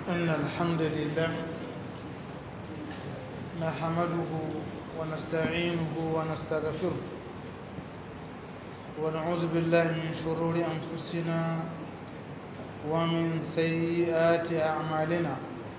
إن الحمد لله نحمده ونستعينه ونستغفره ونعوذ بالله من شرور أنفسنا ومن سيئات أعمالنا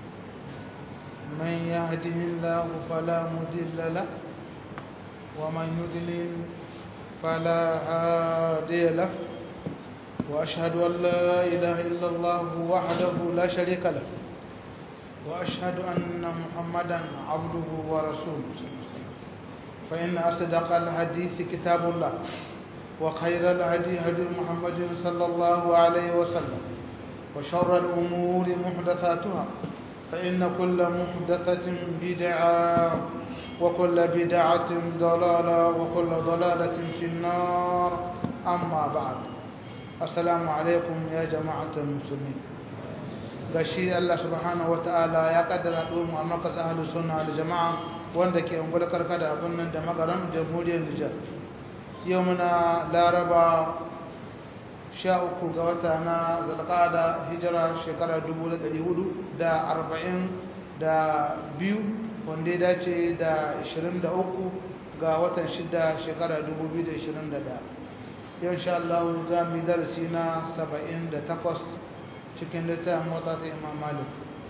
من يهده الله فلا مضل له ومن يضلل فلا هادي له وأشهد أن لا إله إلا الله وحده لا شريك له وأشهد أن محمدا عبده ورسوله فإن أصدق الحديث كتاب الله وخير الهدي هدي محمد صلى الله عليه وسلم وشر الأمور محدثاتها فإن كل محدثة بدعة وكل بدعة ضلالة وكل ضلالة في النار أما بعد assalamu alaikum ya jama'atar musulmi gashi Allah subhanahu wata'ala ya kaddara domin a makas ahalus sunna da jama'a wanda ke ungula karkada abin nan da magaran jamhuriyar Nijar yau muna laraba sha uku ga wata na zalqada hijira shekara dubu da ɗari hudu da arba'in da biyu wanda ya dace da ashirin da uku ga watan shida shekara dubu biyu da ashirin da ɗaya yau insha Allah za mu yi darasi na 78 cikin littafin motsa ta imam malik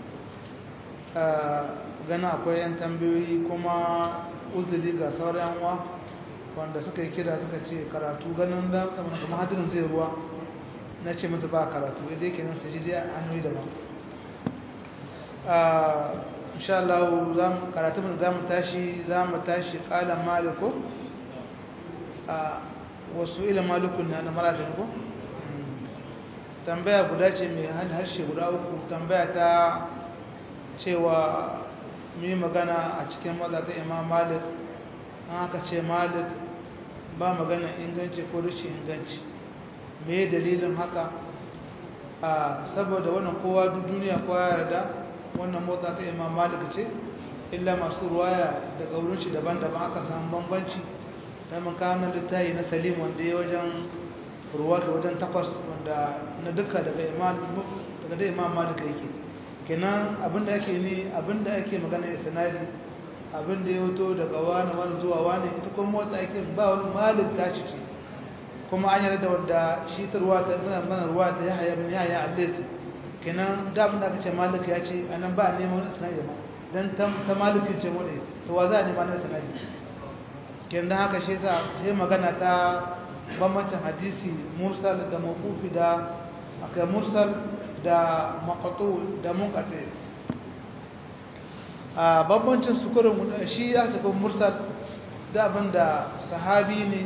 gana akwai yan tambayoyi kuma uzuri ga sauran yanwa wanda suka yi kira suka ce karatu ganin da kuma hadirin zai ruwa na ce musu ba karatu yadda yake nan su ji hanyoyi daban insha Allah karatu mun za mu tashi za mu tashi kalan maliko wasu ila malukun na na marafin ko tambaya guda ce mai harshe guda uku tambaya ta cewa mai magana a cikin maza ta imam malik an aka ce malik ba magana inganci ko rashin inganci me dalilin haka a saboda wannan kowa duniya kowa yarda wannan motsa ta imam malik ce illa masu ruwaya daga wurin shi daban-daban aka samu bambanci ta makamin littayi na salim wanda ya wajen ruwata wajen takwas wanda na duka daga daga da imam malika yake kenan abinda ake ne abinda ake magana ya sanadi abinda ya wuto daga wani wani zuwa wani ita kuma motsa ake ba wani malik ta ci ce kuma an yarda wanda shi ta ruwata mana ruwata ya haya min ya haya allesi kenan da abinda aka ce malika ya ce anan ba neman wani sanadi ma dan ta malikin ce mu ne to wa za a nema na sanadi kenan haka shi yasa sai magana ta bambancin hadisi mursal da mawqufi da aka mursal da maqtu da munqati a bambancin su kurin shi ya tafi mursal da abinda sahabi ne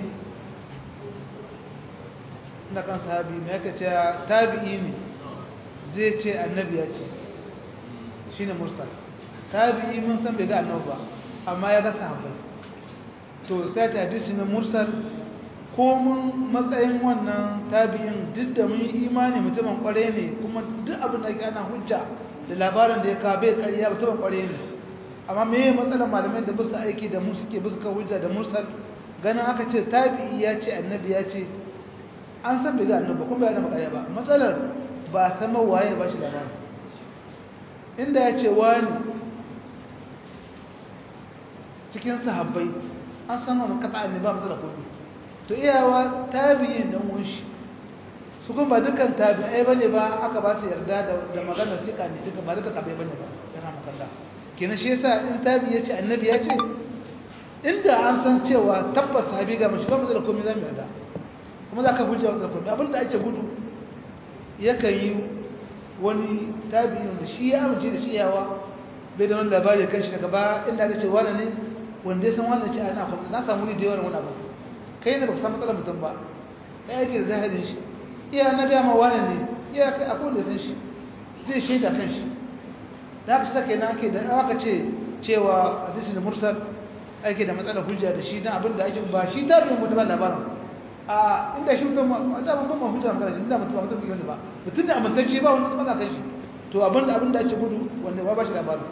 na kan sahabi ne yake ce tabi'i ne zai ce annabi ya ce shine mursal tabi'i mun san bai ga annabi ba amma ya ga sahabbai to sai ta hadisi na mursal ko mun matsayin wannan tabi'in duk da mun yi imani mutumin kware ne kuma duk abin da ke ana hujja da labarin da ya ka bai ƙarya mutumin kware ne amma me matsalar malamai da bisa aiki da mu suke bisa hujja da mursal ganin aka ce tabi'i ya ce annabi ya ce an san bai ga annabi kuma bai da ƙarya ba matsalar ba sama waye ba shi labarin inda ya ce wani cikin sahabbai an san wani kasa ne ba matsala kudu to iyawa tabi'in dan wunshi su kuma dukkan tabi'ai bane ba aka ba su yarda da maganar sika ne duka ba duka tabi'ai bane ba yana makalla kenan shi yasa in tabi ya ce annabi ya ce inda an san cewa tabbas sahabi ga mashi ba matsala komai za mu yarda kuma za ka hujja wa komai abinda ake gudu yakan yi wani tabi'in da shi ya amince da shi yawa bai da wani labari kan shi daga ba inda aka ce wani ne wanda ya san wannan ce ana kuma na samu ne da yawan wani abu kai ne ba san matsalar mutum ba kai yake da zahirin shi iya na ga ma wani ne iya kai akwai da san shi zai shaida kan shi da haka sai kenan ake da aka ce cewa hadisi mursal ake da matsalar hujja da shi dan abin da ake ba shi ta bin mutum labarin a inda shi mutum da ban ban hujja kan shi inda mutum ba mutum ne ba mutum ne amintacce ba wani matsala kan shi to abin da abin da ake gudu wanda ba ba shi labarin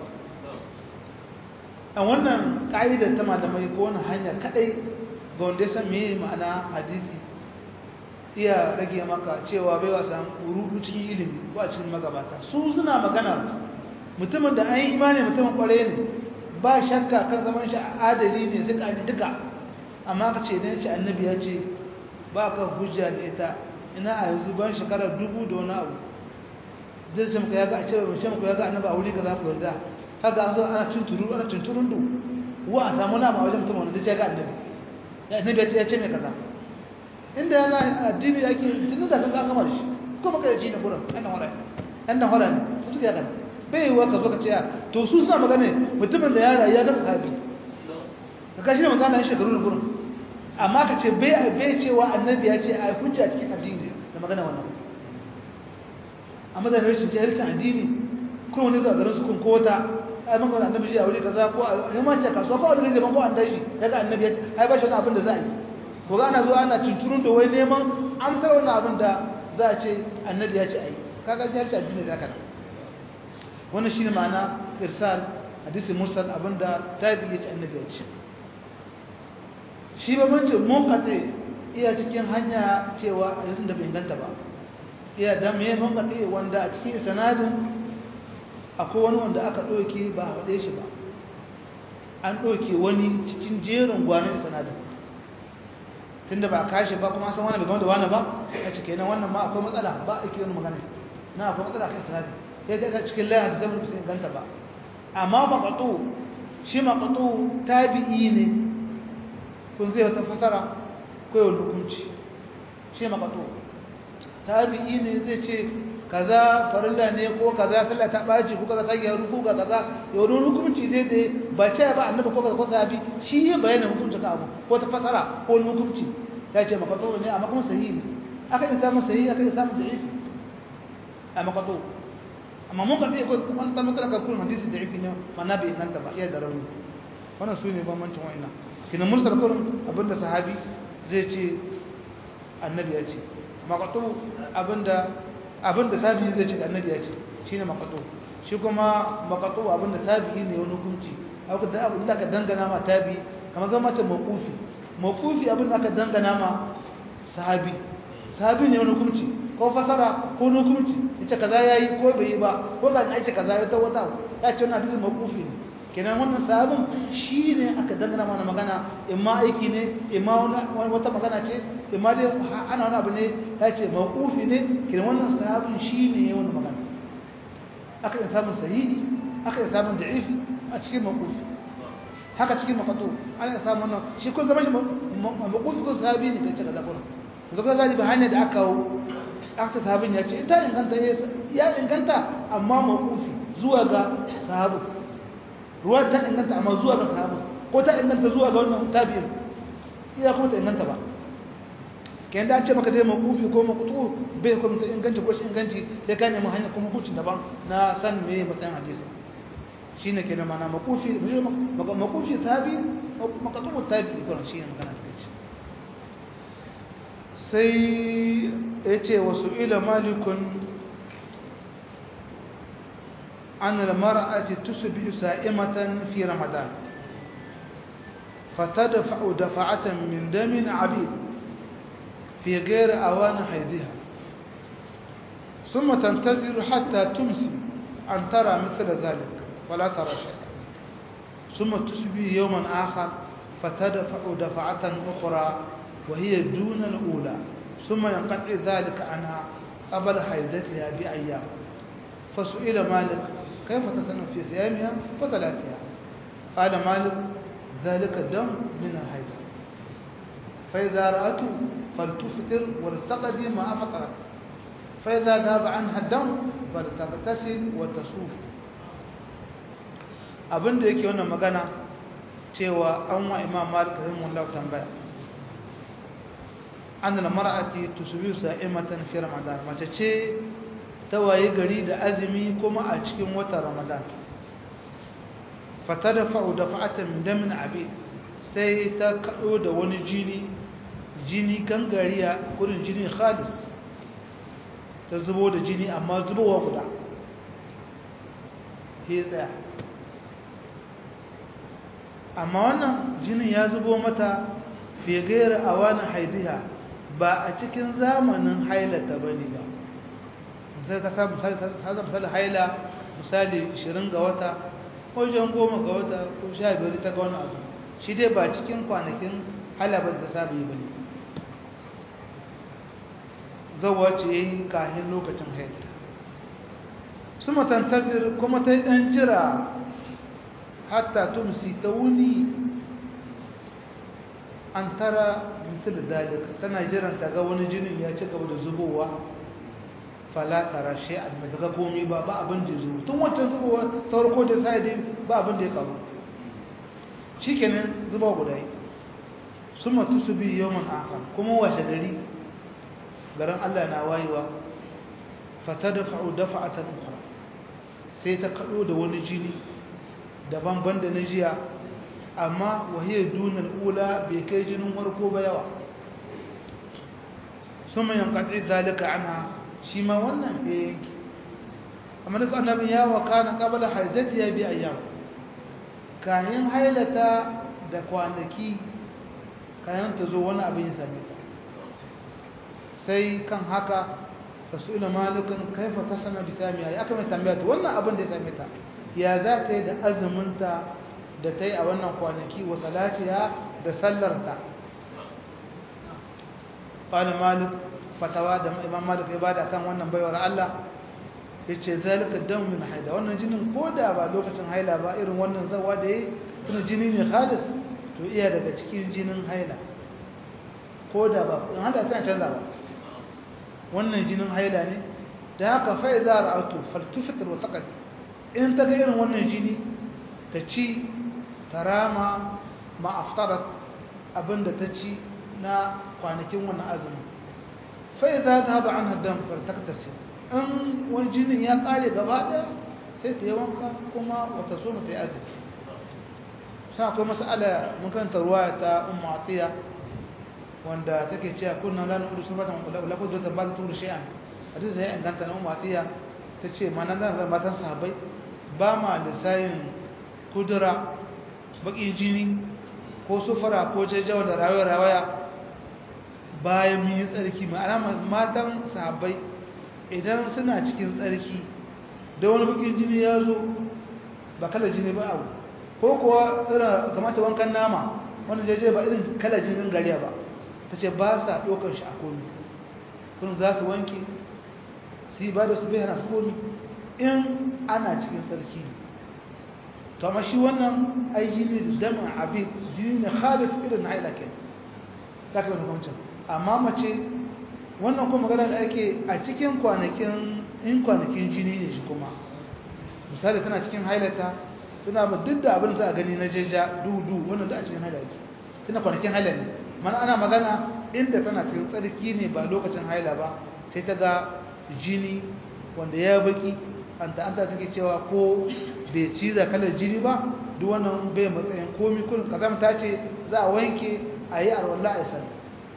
a wannan ƙa'idar ta malamai ko wani hanya kaɗai ga wanda ya san meye ma'ana hadisi iya rage maka cewa bai wasa rudu cikin ilimi ko a cikin magabata su suna magana mutumin da an yi imani mutumin kware ne ba shakka kan zaman shi adali ne duka ne duka amma ka ce ne ce annabi ya ce ba ka hujja da ita ina a yanzu ban shekara dubu da wani abu zai ce muka ya ga a cewa mace muka ya ga annabi a wuri ka za ku yarda haka an zo ana tunturu ana tunturun du wa a samu nama wajen mutum wanda ya ga annabi ya annabi ya ce mai kaza inda yana addini ake tun da kan gama da shi kuma kai ji ne gurin annan hora annan hora ne su tuka kan bai yiwa ka zo ka ce to su suna magana mutumin da ya rayu ya ga sahabi ka kashi ne magana ya shekaru da gurin amma ka ce bai bai cewa annabi ya ce a hujja cikin addini da magana wannan amma da rashin jahilcin addini kuma wani zuwa garin su kun kota ai man gwada annabi a wuri kaza ko a yammanci kasuwa ko a wani zaman ko an tashi daga annabi ya ai ba shi wani abin da za a yi ko ga ana zuwa ana tunturun da wai neman amsar wannan abin da za a ce annabi ya ce ai kaga jahilci addini da kana wannan shine ma'ana irsal hadisi mursal abinda tabi ya ce annabi ya ce shi ba mun ce mun kade iya cikin hanya cewa hadisin da bai inganta ba iya da me mun kade wanda a cikin sanadin akwai wani wanda aka ɗauke ba a faɗe shi ba an ɗauke wani cikin jerin gwanin sanadin tunda ba a kashi ba kuma san wani bai gama da wani ba a cike nan wannan ma akwai matsala ba a kiran magana na akwai matsala kan sanadin sai ga cikin layin da zai musu ganta ba amma maqatu shi maqatu tabi'i ne kun zai wata fasara ko yau hukunci shi maqatu tabi'i ne zai ce kaza farilla ne ko kaza sallah ta baci ko kaza sai ya ruku ga kaza yau don hukunci zai da ba ce ba annabi ko kaza ko sahabi shi ya bayyana hukunci ka abu ko ta fasara ko hukunci ya ce maqatu ne amma kuma sahihi aka yi samu sahihi aka yi samu da'if a maqatu amma mun karɓi ko wani ɗan matsala kan kullum hadisi da ifi ne mana bai nan ba iya da rauni wannan su ne bambancin wa'ina kina mursal kullum abinda sahabi zai ce annabi ya ce maqatu abinda abinda tabi'i zai ce annabi ya ce shine maqatu shi kuma maqatu abinda tabi'i ne wani hukunci abu da abin da aka dangana ma tabi'i kamar zama ce mawqufi mawqufi abinda aka dangana ma sahabi sahabi ne wani hukunci ko fasara ko hukunci ita kaza yayi ko bai yi ba ko ga an aika kaza ya ta wata ya ce wannan hadisi mawqufi ne kenan wannan sahabin shine aka dangana mana magana imma aiki ne imma wata magana ce imma dai ana wani abu ne ya ce mawqufi ne kenan wannan sahabin shine ya wani magana aka yi samun sahihi aka yi samun da'ifi a cikin mawqufi haka cikin maqatu ana samun wannan shi kun zama shi mawqufi ko sahabi ne kace kaza kuma zaka zali ba hanya da aka kawo aka sahabin ya ce ita inganta ya inganta amma mawqufi zuwa ga sahabu ruwa ta inganta amma zuwa ga sahabu ko ta inganta zuwa ga wannan tabi'in iya kuma ta inganta ba kayan da an ce maka dai mawqufi ko maqtu bai kuma ta inganci ko shi inganci sai ka nemi hanya kuma hukuncin daban na san me matsayin hadisi shine kenan mana mawqufi mawqufi sahabi maqtu tabi'i ko shine magana take sai ya ce wasu ila malikun an almar'ati tusbi sa'imatan fi ramadan fatadfa'u dafa'atan min damin 'abid fi ghayr awan haydha ثم تنتظر حتى تمسي أن ترى مثل ذلك ولا ترى شيئا ثم تصبح يوما آخر فتدفع دفعة أخرى وهي دون الأولى ثم ينقطع ذلك عنها قبل حيدتها بأيام فسئل مالك كيف تصنع في صيامها وصلاتها قال مالك ذلك دم من الحيض فإذا رأته فلتفطر ولتقضي ما أفطرت فإذا ذهب عنها الدم فلتغتسل وتصوف abin da yake wannan magana cewa an wa imam malik rahimahullah tambaya annal mar'ati tusbihu sa'imatan fi ramadan mace ce ta waye gari da azumi kuma a cikin watan ramadan fatadfa'u dafa'atan min damin abi sai ta kado da wani jini jini gangariya gurin jini khalis ta zubo da jini amma zubowa guda ke tsaya amma wannan jinin ya zubo mata fi gaira a wani haidiha ba a cikin zamanin hailata ba ne ba misali ka samu misali haila misali 20 ga wata wajen goma ga wata ko sha biyar ta ga wani abu shi dai ba cikin kwanakin haila ba da samu yi ba ne zawa ce ya yi kahin lokacin haila su matantazir kuma ta yi ɗan jira hatta tumsi ta wuni an tara mutu da zalika tana jiran ta ga wani jinin ya ci gaba da zubowa fala tara shi a mai ga komi ba ba abin da zuwa tun wancan zubowa ta farko da sai dai ba abin da ya karu shi kenan zuba guda yi sun matu su bi yawon aka kuma washe gari garin allah na wayewa fata da fa'u dafa a ta nukura sai ta kaɗo da wani jini daban ban da na jiya amma wahiyar dunar ula bai kai jinin warko ba yawa sun mai yankatsi zalika ana shi ma wannan bai yanki amma duk annabin ya waka na kabala haizati ya bi ayyam kayan hailata da kwanaki kayan ta zo wani abin ya same ta sai kan haka rasulun malikin kaifa ta sana bisamiya ya aka mai tambaya ta wannan abin da ya same ta ya za ta yi da azuminta da ta yi a wannan kwanaki wa salatiya da sallarta ƙwalin malik fatawa da imam malik ya bada kan wannan baiwar Allah ya ce zalika dan min haida wannan jinin ko da ba lokacin haila ba irin wannan zawa da ya yi jini ne khalis to iya daga cikin jinin haila ko da ba in haila tana canza ba wannan jinin haila ne da haka fa'iza ra'atu faltufitar wa taqad in ta ga irin wannan jini ta ci tarama ma aftarat abinda ta ci na kwanakin wannan azumin fai za ta haɗa an haddan fartaktarsa in wani jinin ya ƙare gaba ɗaya sai ta yi wanka kuma wata so ta yi arziki suna akwai masala makaranta ruwa ta umma atiya wanda take cewa kunna lana udu sun bata lafi da ta ba ta turu shi'an hadisi da ya inganta na umma atiya ta ce ma nan zan matan sahabbai ba ma lissayin kudura baƙin jini ko sufura ko jajjawa da rawaya-rawaya bayan mun yi tsarki ma'ana matan sahabbai idan suna cikin tsarki da wani bakin jini ya zo ba kala jini ba abu ko kuwa irin kamata wankan nama wani jaje ba irin kala jinin gariya ba ta ce ba sa ɗaukar shi a komi kun za su wanke su yi ba da su bai hana su komi in ana cikin tsarki ne to amma shi wannan ai jini da damin abin jini ne khalis irin na haila ke saka wani kwamcin amma mace wannan kuma magana da ake a cikin kwanakin in kwanakin jini ne shi kuma misali tana cikin hailata suna ba duk da abin za a gani na jeja dudu wannan da a cikin haila yake tana kwanakin haila ne mana ana magana inda tana cikin tsarki ne ba lokacin haila ba sai ta ga jini wanda ya baki an ta anta take cewa ko bai ciza kalar jini ba duk wannan bai matsayin komi kullum kazamta ce za a wanke a yi arwallah a sani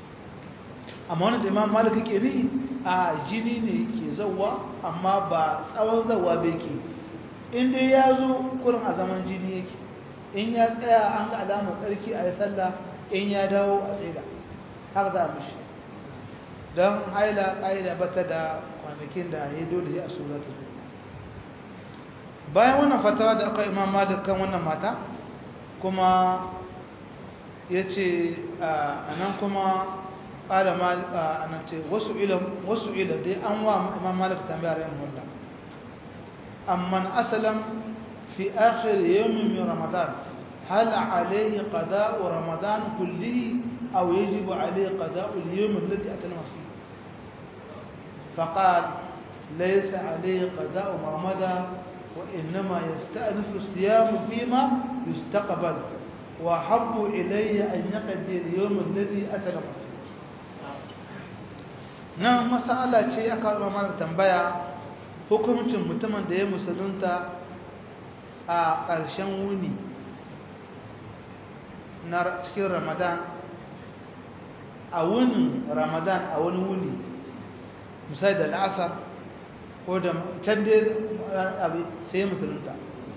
amma wani da imam malik ke ni a jini ne ke zauwa amma ba tsawon zauwa bai ke inda ya zo kurin a zaman jini yake in ya tsaya an ga alamar tsarki a yi sallah in ya dawo a tsaida haka za a mishi don haila ƙa'ida bata da kwanakin da ya dole ya so za ta zo bayan wannan fatawa da aka imam malik kan wannan mata kuma ya ce a nan kuma ƙada a nan ce wasu ila dai an wa imam malik tambayar yin hulɗa amman asalam fi akhir yawmin min ramadan hal alayhi qada'u ramadan kullihi aw yajibu alayhi qada'u al-yawm alladhi atalama fihi فقال ليس عليه قضاء ما مضى وإنما يستأنف الصيام فيما يستقبل وأحب إلي أن يقضي اليوم الذي أسلم فيه nan masala ce aka karɓa mana tambaya hukuncin mutumin da ya musulunta a ƙarshen wuni na cikin ramadan a wunin ramadan a wani wuni misali da la'asar ko da can dai sai ya musulunta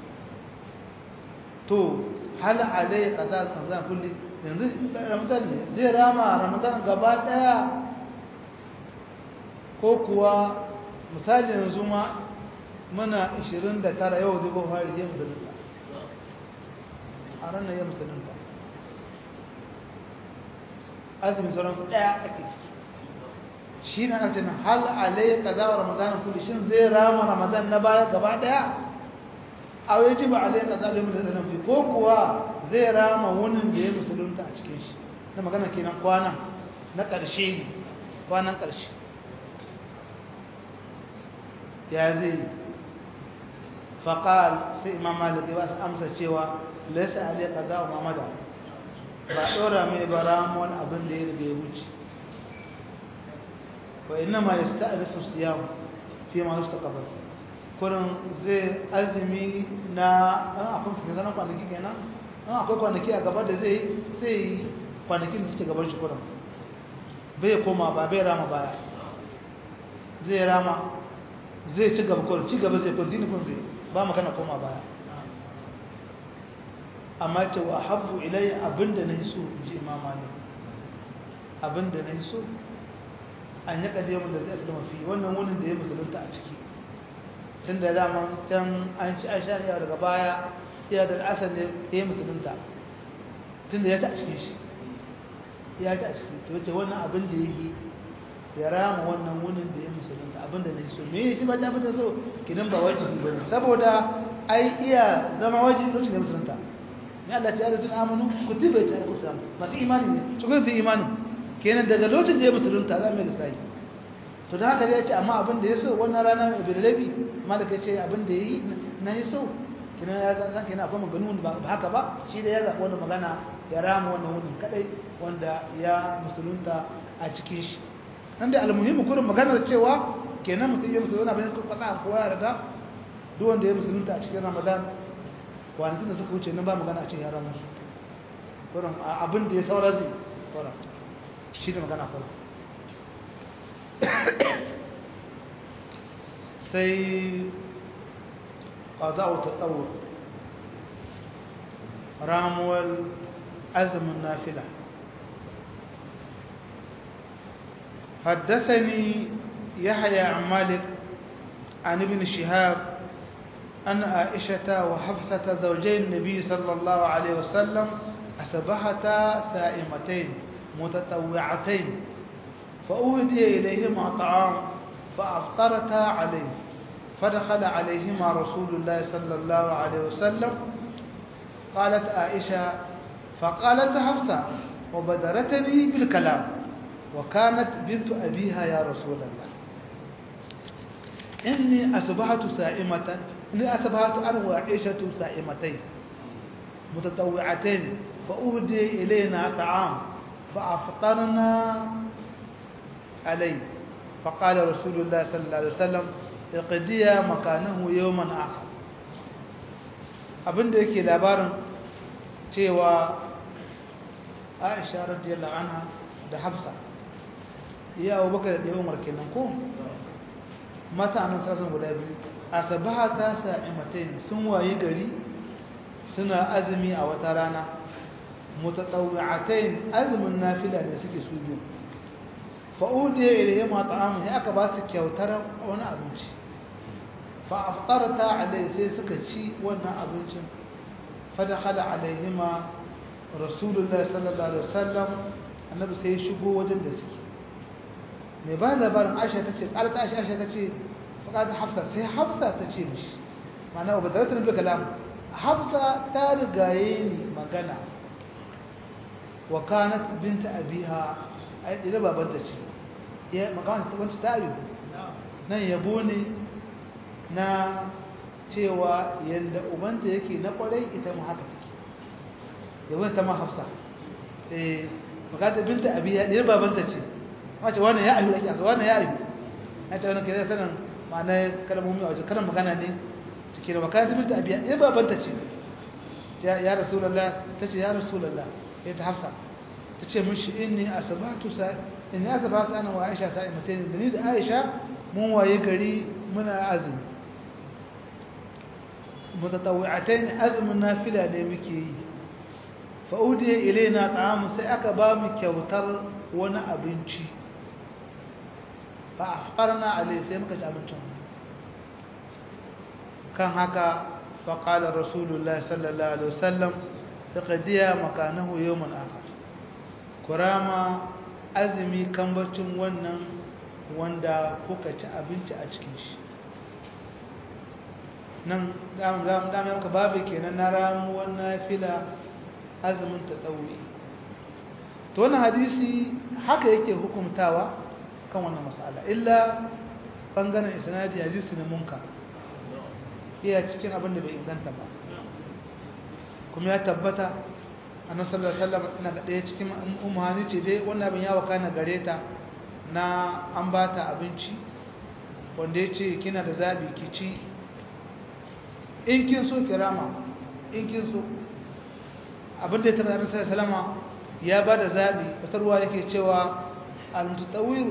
to hal alai kaza kaza kulli yanzu ramadan ne zai rama ramadan gaba daya ko kuwa misali yanzu ma muna 29 yau zai ko fari ya musulunta a ranar ya musulunta azumin sauran ɗaya ake ciki shi na ake nan hal alai ka za wa ramadanin kudi shin zai rama ramadan na baya gaba ɗaya a wai ji ba alai ka za a da fi ko kuwa zai rama wunin da ya musulunta a cikin shi na magana kenan kwanan na ƙarshe ne kwanan ƙarshe ya zai faƙal sai imam maliki ba su amsa cewa laisa alai ka za wa mamada ba ɗora mai ba ramuwan abin da ya riga ya wuce wa ina ma ya sta'arifu siyam fi ma su takabar kurin zai azumi na ɗan akwai suke zanen kwanaki kenan ɗan akwai kwanaki a gaba da zai sai kwanakin da suke gabar shi kurin bai koma ba bai rama baya zai rama zai ci gaba kurin ci gaba zai kun dini kun zai ba magana koma baya amma ce wa habbu ilai abinda na so ji imam malik abinda na so an yi kadiyamun da zai aslama fi wannan wunin da ya musulunta a ciki tun da dama can an ci an shari'a daga baya ya da asar ne ya yi musulunta tun da ya ta a cikin shi ya ta a ciki to wace wannan abin da ya yi ya rama wannan wunin da ya musulunta abin da na so me shi ba ta fi da so kidan ba wajibi ba ne saboda ai iya zama wajibi lokacin da musulunta ne Allah ta yarda tun amanu kutiba ta ku samu masu imani ne su kun su imani kenan daga lokacin da ya musulunta za mu ga sai to da haka ya ce amma abin da ya so wannan rana mai birlabi malaka ya ce abin da yayi na ya so kenan ya ga kenan akwai maganganu ba haka ba shi da ya zaɓi wannan magana ya rama wannan wurin kadai wanda ya musulunta a cikin shi nan da almuhimmi kurin maganar cewa kenan mutum ya musulunta abin da kwatsa kowa ya rada duk wanda ya musulunta a cikin ramadan kwanakin da suka wuce nan ba magana a ce ya ramu kurin abin da ya saura zai kurin shi da magana kurin sai ƙaza'u ta tsawo ramuwar azumin nafila حدثني يحيى عن مالك عن ابن شهاب أن عائشة وحفصة زوجي النبي صلى الله عليه وسلم أصبحتا سائمتين متطوعتين فأهدي إليهما طعام فأفطرتا عليه فدخل عليهما رسول الله صلى الله عليه وسلم قالت عائشة فقالت حفصة وبدرتني بالكلام وكانت بنت أبيها يا رسول الله إني أصبحت سائمة إني أصبحت أنا وعائشة سائمتين متطوعتين فأهدي إلينا طعام فأفطرنا عليه فقال رسول الله صلى الله عليه وسلم اقضيا مكانه يوما آخر abinda yake labarin cewa Aisha radiyallahu anha da Hafsa ya Abu Bakar da Umar kenan ko mata annan kasan guda biyu asabahata sa'imatain sun waye gari suna azumi a wata rana mutatawwi'atain azumin nafila ne suke su biyu fa'udiya ilayhi ma ta'amun sai aka ba su kyautar wani abinci fa aftarta alai sai suka ci wannan abincin fa dakhala alaihima rasulullahi sallallahu alaihi wasallam annabi sai ya shigo wajen da suke mai ba labarin aisha tace qalta aisha aisha tace fa qala hafsa sai hafsa tace mishi ma'ana ba da ratar kalam hafsa ta rigaye ni magana wa kanat binta abiha ai da babanta ce ya magana ta wanci ta yi nan yabo ne na cewa yanda ubanta yake na kwarai ita ma haka take yabon ta ma hafsa eh magana binta abiha da babanta ce wace wannan ya ayu ake asa wannan ya ayu na ta wannan kire sanan ma'ana kalmomi a wajen kalan magana ne take da magana binta abiha da babanta ce ya rasulullah tace ya rasulullah sai ta hafsa ta ce mishi inni asabatu sa inni asabatu ana wa aisha sa'imatain da ni da aisha mun waye gari muna azumi mutatawwi'atain azumin nafila ne muke yi fa udiya ilaina ta'am sai aka ba mu kyautar wani abinci fa afqarna alai sai muka ci abincin kan haka fa qala rasulullahi sallallahu alaihi wasallam taqdiya makanahu yawman akhar kurama azumi kambacin wannan wanda kuka ci abinci a cikin shi nan dama yanka babu kenan na ramuwar nafila azumin ta tsauri to wannan hadisi haka yake hukumtawa kan wannan mas'ala illa bangaren isnadi hadisi ne munka iya cikin abin da bai inganta ba kuma ya tabbata annabi sallallahu alaihi wasallam ina ga daya cikin umhani ce dai wannan abin ya waka na gare ta na an bata abinci wanda yace kina da zabi ki ci in kin so kirama in kin so abin da ya tabbata annabi sallallahu alaihi wasallam ya ba da zaɓi wata ruwa yake cewa al-mutatawwiru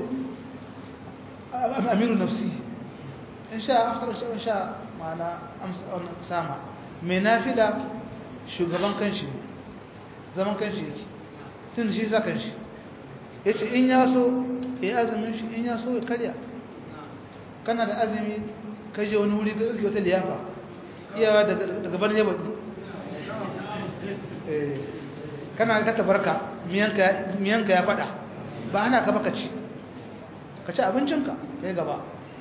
amiru nafsi in sha aftar in sha ma'ana sama mai nafila shugaban kanshi zaman kanshi yake tun shi sa kanshi ya ce in ya so ya azumin shi in ya so ya karya kana da azumi kaje wani wuri ga wata liyafa iyawa daga ban yaba kana ka tabarka miyanka ya fada ba ana ka baka ci ka ci abincinka kai gaba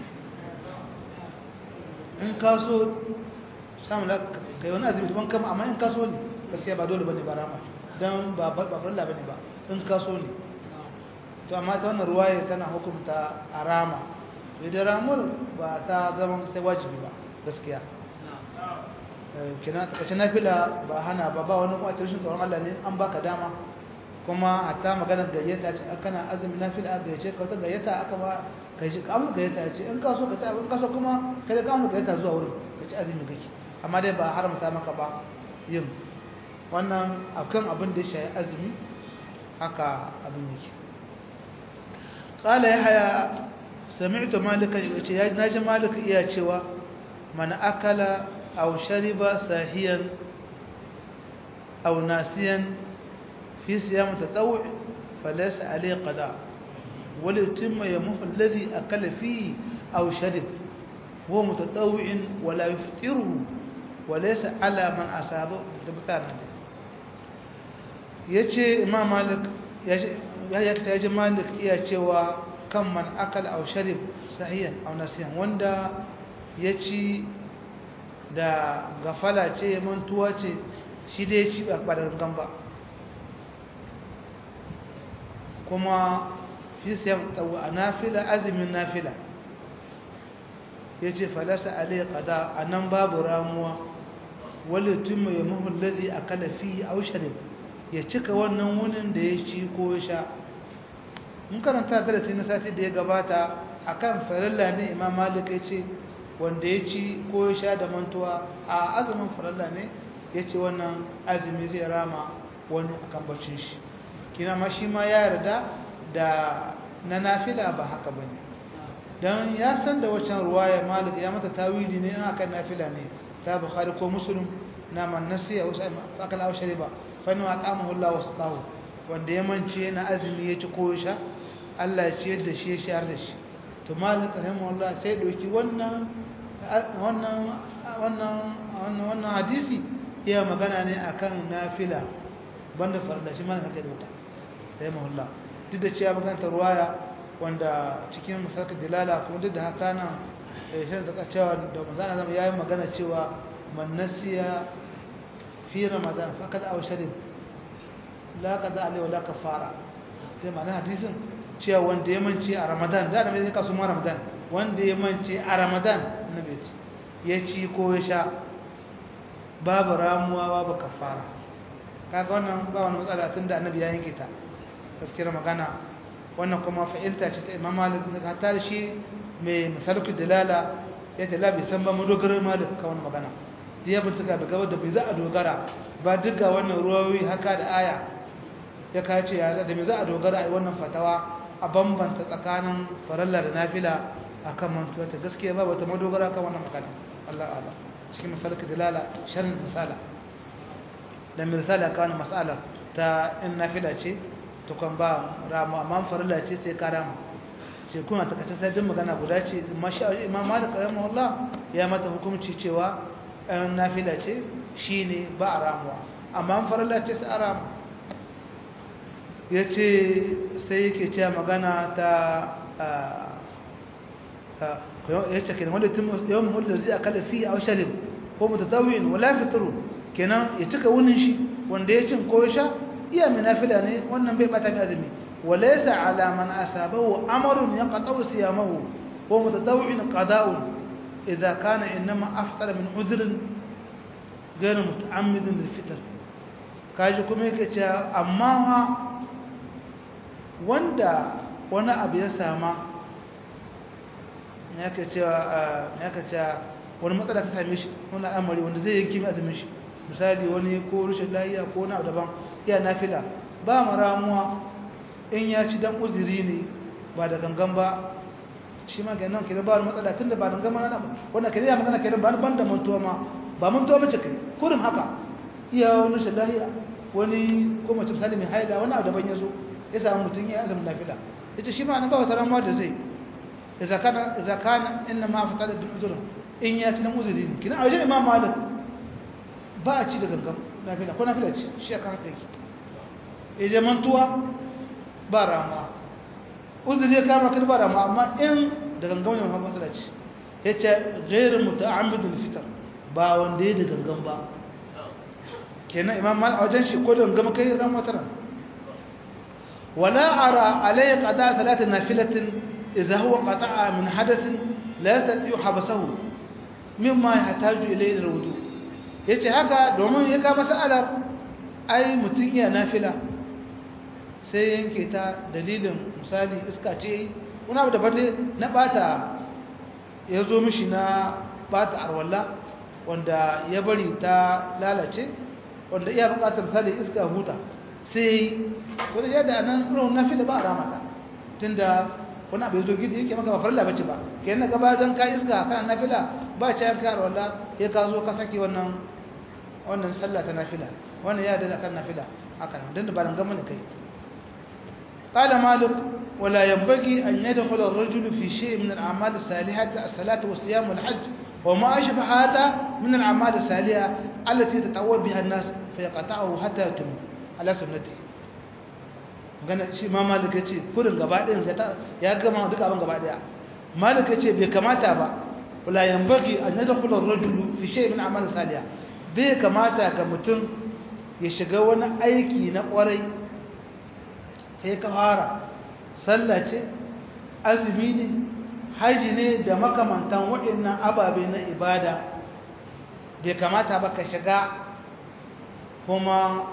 in ka so samun da kai wani azumi daban kama amma in ka so ne gaskiya ba dole bane ba rama don ba farilla bane ba in ka so ne to amma ta wannan ruwaye tana hukunta a rama idan ramuwar ba ta zama sai wajibi ba gaskiya kina takaice nafila ba hana ba ba wani kuma rashin tsoron Allah ne an baka dama kuma hatta maganar gayyata ce kana azumin nafila a gayyace ka wata gayyata aka ba kai shi kamun gayyata ce in ka so ka ta in ka so kuma kai ka amsa gayyata zuwa wurin ka ci azumi kake amma dai ba haramta maka ba yin wannan akan abin da ya shayi azumi haka abin yake qala yahya sami'tu malikan yace ya naji malik iya cewa man akala أو شرب ساهيا أو ناسيا في صيام التطوع فليس عليه قضاء وليتم يومه الذي أكل فيه أو شرب هو متطوع ولا يفطره وليس على من أصابه دبتانه yace imam malik ya yakta yaji malik iya cewa kan man akal aw sharib sahiyan aw nasiyan wanda yaci da gafala ce mantuwa ce shi dai ci ba da gangan ba kuma fi siyan tsawo a nafila azumin nafila ya ce falasa alai kada a nan babu ramuwa wale tun mai mahul lalzi a kalafi a usharin ya cika wannan wunin da ya ci ko ya sha mun karanta darasi na sati da ya gabata akan farilla ne imam malik ya ce wanda ya ci ko ya sha da mantuwa a azumin faralla ne ya ce wannan azumi zai rama wani akan bacin shi kina ma shi ma ya yarda da na nafila ba haka ba ne don ya san da waccan ruwaya malik ya mata tawili ne akan nafila ne ta bukhari ko muslim na man nasiya wasu akal aw shariba fa inna atamahu Allah wa saqahu wanda ya mance na azumi ya ci ko ya sha Allah ya ciyar da shi ya shayar da shi to malik rahimahullah sai doki wannan wannan wannan wannan hadisi ya magana ne akan nafila banda farda shi mana sake doka rahimahullah duk da cewa magana ruwaya wanda cikin musaka dilala kuma duk da haka nan shan zaka cewa da manzana zama yayi magana cewa man nasiya fi ramadan faqad aw sharib la qada alai wala kafara sai ma'ana hadisin cewa wanda ya mance a ramadan da mai kasu ma ramadan wanda ya mance a ramadan annabi ce ya ci ko ya sha babu ramuwa babu kafara kaga wannan ba wani matsala tunda annabi ya yanke ta gaskiyar magana wannan kuma fa'ilta ce ta imam malik da hatta da shi mai misalku dalala ya dala bai san ba madogarar malik ka wani magana ya bintuka da gaba da bai za a dogara ba duka wannan ruwayoyi haka da aya ya kace ya da me za a dogara a wannan fatawa a bambanta tsakanin faralla da nafila akan mantuwa ta gaskiya ba wata madogara kan wannan magana Allah Allah cikin misalku dalala sharhin misala da misala kan mas'alar ta in nafila ce tukun ba ramu amma farilla ce sai ka rama ce kuna takaice sai din magana guda ce amma shi imam malik rahimahullah ya mata hukunci cewa an nafila ce shine ba a ramuwa amma an farilla ce sai a ramu yace sai yake cewa magana ta yace kenan wanda tun yawan mulda zai akala fi aw sharib ko mutatawin wala fitru kenan ya cika wunin shi wanda ya cin ko ya sha iya minafila ne wannan bai bata mai azumi وليس على من أصابه أمر يقطع صيامه ومتطوع قضاء إذا كان إنما أفطر من عذر غير متعمد للفطر kaji kuma yake cewa amma wanda wani abu ya sama yake cewa yake cewa wani matsala ta same shi wani al'amari wanda zai yanki mai azumin shi misali wani ko rushin lafiya ko wani abu daban iya nafila ba mu ramuwa in ya ci dan uzuri ne ba da gangan ba shi ma ganin kenan ba wani matsala tunda ba gangan mana ba wannan kenan ya magana kenan ba ban da mantuwa ma ba mantuwa bace kai kurin haka iya wani shallahiya wani ko mace misali mai haida wani abu daban ya zo ya samu mutum ya azumi nafila yace shi ma nan ba wata ramuwa da zai idza kana idza kana inna ma fatala bil uzur in ya ci dan uzuri ne kina a wajen imam malik ba a ci da gangan nafila ko nafila ci shi aka haka yake idan mantuwa ba rama uzuri ya kama kan ba rama amma in da gangan ne ma matsala ce yace ghairu muta'ammidul fitr ba wanda ya da gangan ba kenan imam malik a wajen shi ko da gangan kai ran wata ran wala ara alayhi qada thalath nafilatin idha huwa qata'a min hadathin la yastati habasahu mimma yahtaju ilayhi alwudu yace haka domin ya ka masalar ai mutun ya nafila sai yanke ta dalilin misali iska ce wani abu daban na bata ya zo mishi na bata arwalla wanda ya bari ta lalace wanda iya bukatar misali iska huta sai wani yadda a nan irin nafi da ba a ramata tun da wani abu ya zo gidi yake maka ba farla bace ba ke yana gaba don ka iska kana nafila ba ce yanka arwalla ya ka zo ka saki wannan wannan sallah ta nafila wannan ya da kan nafila haka nan don da ba dan gama ne kai قال مالك ولا ينبغي أن يدخل الرجل في شيء من الأعمال الصالحة الصلاة والصيام والحج وما أشبه هذا من الأعمال الصالحة التي تتعوى بها الناس فيقطعه حتى يتم على سنته gana shi ma malik yace kurin gaba ɗayan ya gama duka abin gaba ɗaya malik yace bai kamata ba wala yanbaghi an yadkhula ar-rajulu fi shay min a'mal salihah bai kamata ga mutum ya shiga wani aiki na ƙwarai sai ka fara sallah ce azumi ne haji ne da makamantan waɗannan ababe na ibada bai kamata ba ka shiga kuma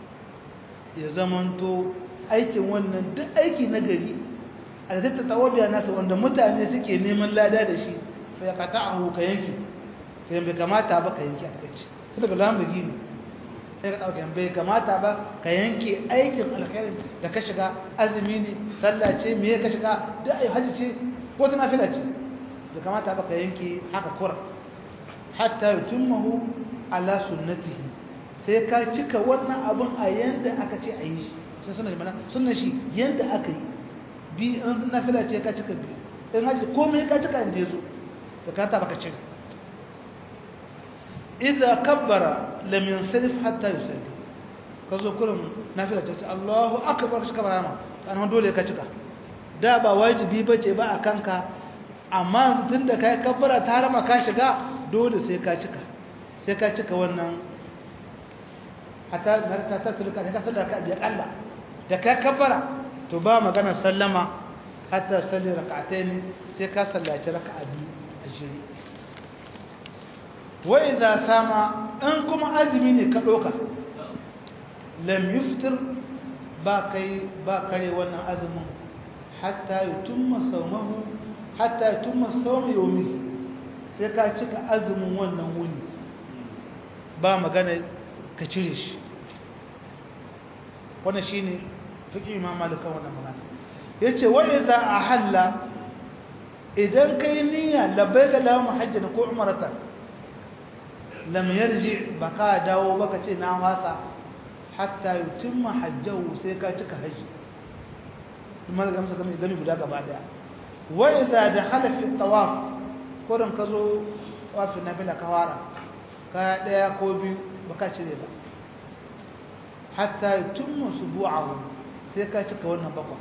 ya zamanto aikin wannan duk aiki na gari a da tattata wabiya nasa wanda mutane suke neman lada da shi fa ya kata a ka yanki sai bai kamata ba ka yanki a takaici su daga lamari ne sai ka ɗauka bai kamata ba ka yanke aikin alkhairin da ka shiga azumi ne sallah ce me ka shiga duk ayi haji ce ko ta nafila ce bai kamata ba ka yanke haka kura hatta yutimmahu ala sunnatihi sai ka cika wannan abun a yanda aka ce a yi shi sai sunan mana sunan shi yanda aka yi bi an nafila ce ka cika bi in haji komai ka cika inda yazo bai kamata ba ka cika idza kabbara lam yansarif hatta yusalli kazo kullum nafila ta ce Allahu akbar shi kabara ma kan dole ka cika da ba wajibi bace ba a kanka amma tunda kai kabbara ta harama ka shiga dole sai ka cika sai ka cika wannan hatta ta ta sulka ka sallar ka bi akalla da ka kabbara to ba magana sallama hatta salli rak'atayn sai ka sallaci raka'a biyu a jiri wa idza sama in kuma azumi ne ka doka lam yuftir ba kai ba kare wannan azumin hatta yutimma sawmahu hatta yutimma sawm yawmi sai ka cika azumin wannan wuni ba magana ka cire shi wannan shine fiqh imam malik wannan magana yace wa idza ahalla idan kai niyya labbaika lahum hajjan ko umratan lam yarji baka dawo baka ce na wasa hatta yutimma hajjahu sai ka cika haji kuma da gamsa gami gami guda gaba daya wa idza dakhala fi tawaf kurin ka zo tawafin nafila ka fara ka daya ko biyu baka cire ba hatta yutimmu subu'ahu sai ka cika wannan bakwa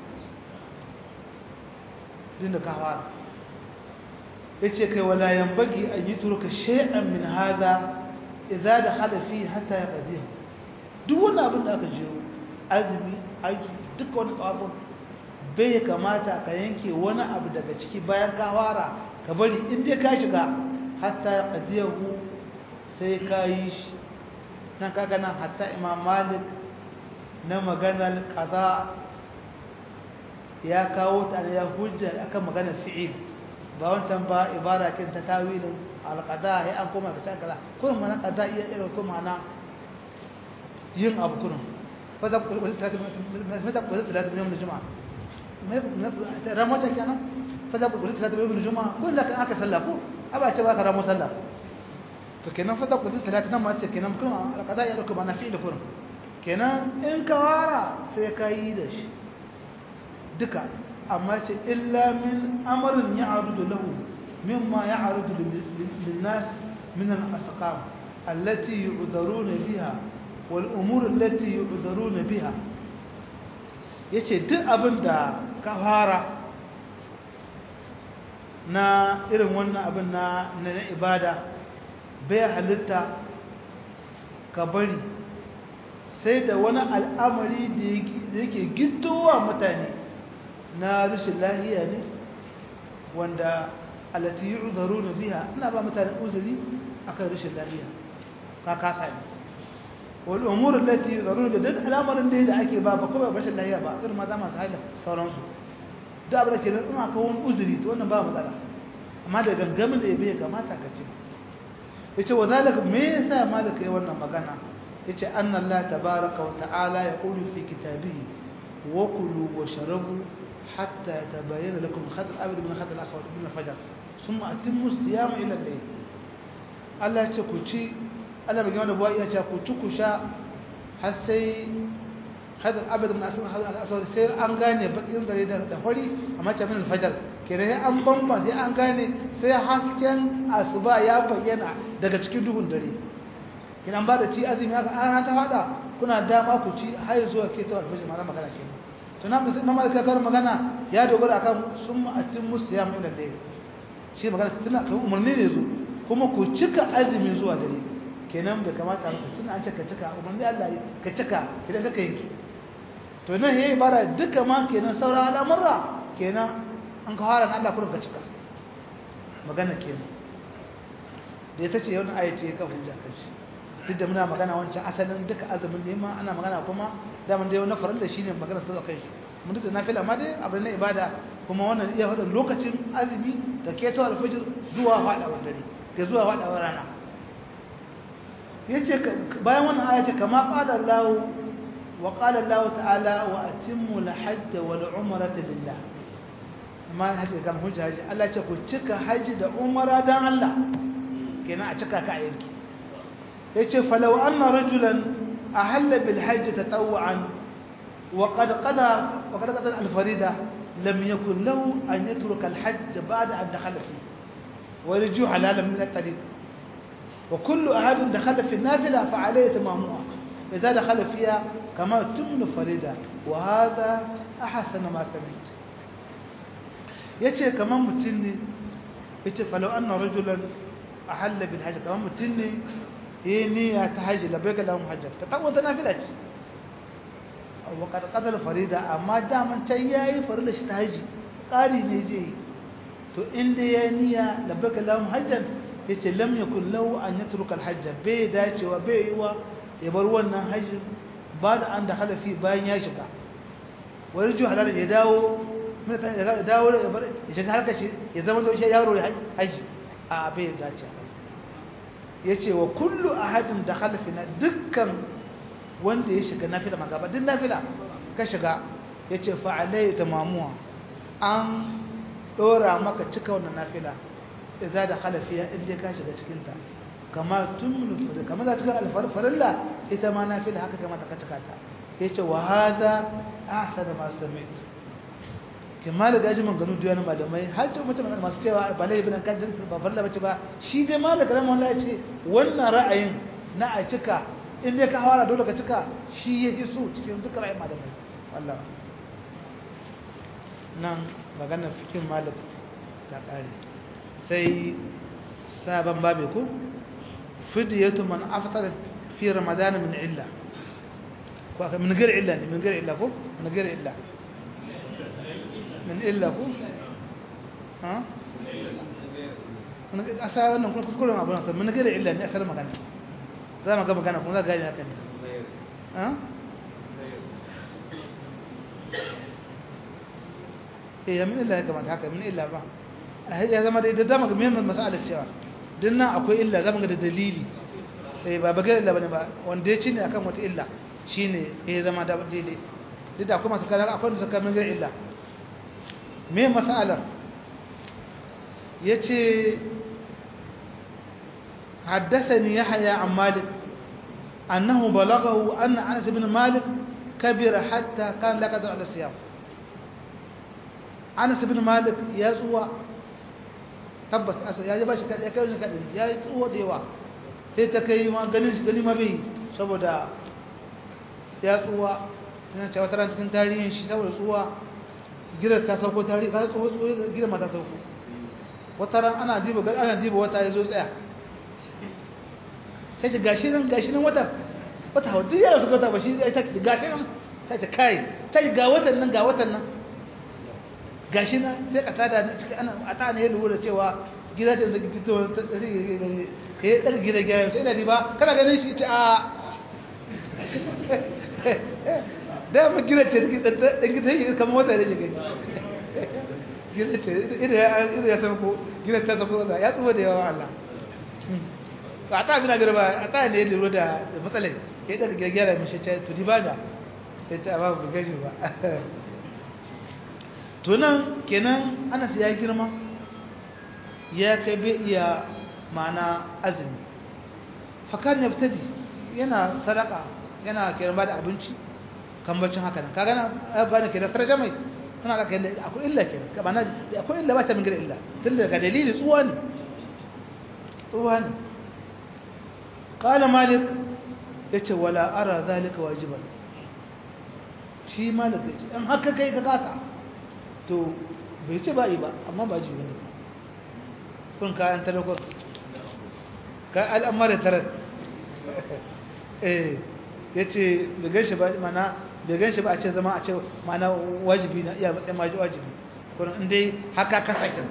din da ka fara yace kai wala yanbaghi an yutruka shay'an min hadha idza dakhala fi hatta yaqdihi duk wannan abin da aka jiro azumi aiki duk wani tsawon bai kamata ka yanke wani abu daga ciki bayan ka fara ka bari in dai ka shiga hatta yaqdihi sai ka yi shi nan kaga nan hatta imam malik na maganar kaza ya kawo ta ya hujja akan maganar fi'il ba wancan ba ibara kin ta tawilin alqada ya an koma ka kaza kun mana kaza iya irin kuma na yin abu kun fa da mata ko da da yawm juma'a mai ramata kenan fa da ko da yawm juma'a kun da aka sallah ko aba ce ba ka ramo sallah to kenan fa da ko da nan ma ce kenan kun alqada ya kuma na fi'il kun kenan in ka wara sai ka yi da shi duka amma ce illa min amarin ya arudu lahu mimma ya arudu linnas min al-asqam allati yu'dharuna biha wal umur allati yu'dharuna biha yace duk abin da ka fara na irin wannan abin na na ibada bai halitta ka bari sai da wani al'amari da yake gittowa mutane na rashin lahiya ne wanda alati yi uzaru na biya ina ba mutane uzuri akan rashin lahiya ka kasa ne wani umurin lati yi uzaru na biya duk al'amarin da ake ba ba kuma rashin lahiya ba irin maza masu haila sauransu da abu da ke nan aka wani uzuri ta wannan ba matsala amma da gangamin da ya bai kamata ka ce ya ce wa zalika me yasa malaka yi wannan magana yace anna Allah tabaaraka wa ta'ala yaqulu fi kitabihi wa kulu wa sharabu hatta yatabayyana lakum al-khayt al-abyad min al-khayt al-aswad min al-fajr thumma atimmu as-siyama ila al-layl Allah yace ku ci Allah bai gama da buwa yace ku ci ku sha har sai khayt al-abyad min al-aswad sai an gane bakin gare da da fari amma ta min al-fajr kire an bamba sai an gane sai hasken asuba ya bayyana daga cikin duhun dare kinan ba da ci azumi haka an ta hada kuna dama ku ci har zuwa ke ta alfaji mara magana kenan to na mutum mamar ka kar magana ya dogara akan sun atin musiyam ila dai shi magana tana kan umarni ne zo kuma ku cika azumi zuwa dare kenan bai kamata ka tuna an cika cika umarni Allah ka cika kidan ka yanki to nan yayi bara duka ma kenan sauran al'amura kenan an ka fara Allah kurin ka cika magana kenan da ita ce yawan ayace ka hujja kan shi duk da muna magana wancan asalin duka azumin nema ana magana kuma daman dai na farin da shine magana ta kai shi mun duk da nafila ma dai abin na ibada kuma wannan iya faɗin lokacin azumi da keto alfajir zuwa faɗawar dare ke zuwa faɗawar rana yace bayan wannan aya ce kama qala Allah wa qala Allah ta'ala wa atimmu al-hajj wal umrata lillah amma haji kan hujja haji Allah ce ku cika haji da umara dan Allah kenan a cika ka a yanki yace falau anna rajulan ahalla bil hajj tatawwan wa qad qada wa qad qada al farida lam yakun lahu an yatruka al hajj ba'da an dakhala fi wa yarju halalan min al tariq wa kullu ahad dakhala fi nafila fa alayhi tamamuha idha dakhala fiha kama tumnu farida wa hadha ahsan ma sami't yace kaman mutun ne yace falau anna rajulan ahalla bil hajj kaman mutun ne eh niyya ta haji labbaika lahum hajjat ta tawo ta nafila ce wa qad qadal farida amma daman can yayi farilla shi ta haji qari ne je to inda yayi niyya labbaika lahum hajjan yace lam yakun lahu an yatruka al hajj bai dacewa bai yiwa ya bar wannan haji ba da an da halafi bayan ya shiga wani ju halal ya dawo ya dawo ya bar ya shiga harkar shi ya zama da shi yaro haji a bai dacewa ya ce wa kullu ahadin da halafina dukkan wanda ya shiga nafila magaba duk nafila ka shiga ya ce fa'alai ta mamuwa an ɗora maka cika wannan nafila da za da halafiya inda ka shiga cikinta kamar tun minutu kamar za cika alfarfarilla ita ma nafila haka kamata ka cika ta ya ce wa haza a sada masu sami ke malaka ji manganu da yana malamai har ce mutum masu cewa ba lai bin kan ba farla bace ba shi dai malaka ran wallahi ce wannan ra'ayin na a cika in dai ka hawara dole ka cika shi ya fi so cikin duk ra'ayin malamai wallahi nan maganar fikin malik ta kare sai sabon babe ko fidiyatu man aftara fi ramadan min illa ko aka min gari illa ne min gari illa ko min gari illa min illa ko ha mun asa wannan kun kuskuren abu nan min gari illa ne asar magana za mu ga magana kuma za ga gani haka ne ha eh min illa ya kamata haka min illa ba ya zama da dama ga muhimmin mas'alar cewa dinnan akwai illa zama ga da dalili eh ba bagar illa bane ba wanda ya cinne akan wata illa shine ya zama da daidai duk da akwai masu kana akwai da suka min illa me mas'alar yace حدثني يحيى عن مالك أنه بلغه أن أنس بن مالك كبر حتى كان لا قدر على الصيام أنس بن مالك يزوى tabbas asa ya ba shi ya kai wani kadin ya yi tsuwo da yawa sai ta kai ma ganin shi gani ma bai saboda ya tsuwa yana cewa tara cikin tarihin shi saboda tsuwa girar ta sauko tarihi ka tsuwa tsuwa girar ma ta sauko wata ran ana diba ana diba wata ya zo tsaya sai ce gashi nan gashi nan wata wata hau duk yara suka wata ba shi ya ce gashi nan sai ce kai sai ga watan nan ga watan nan gashi na sai ka tada ana a ta ne lura cewa gida da zai fito ka yi ɗan gida gida sai da ba kana ganin shi ta da ma gida ce ɗan gida yi kamar wata da gani gida ce idan ya san ko gida ta san ko ya tsuwa da yawa Allah a ta gina gida ba a ta ne lura da matsalai ya yi ɗan gida gida mai shi ce to di ba da ya ce a ba ku gaji ba tunan kenan anas ya girma ya kai bai iya mana azumi fakan ya fitadi yana sadaka yana kiran ba da abinci kan bacin haka nan kaga na ba da kiran sarja mai kana da kai akwai illa kenan ka bana akwai illa ba ta min gida illa tun daga dalili tsuwa ne tsuwa ne qala malik yace wala ara zalika wajiban shi malik yace an haka kai ka kasa to bai ce ba'i ba amma ba ji wani kun kayan talakon ka al'amara tarar eh ya ce da ganshi ba mana da ganshi ba a ce zama a ce mana wajibi na iya matsayin maji wajibi kuma inda haka kasa kin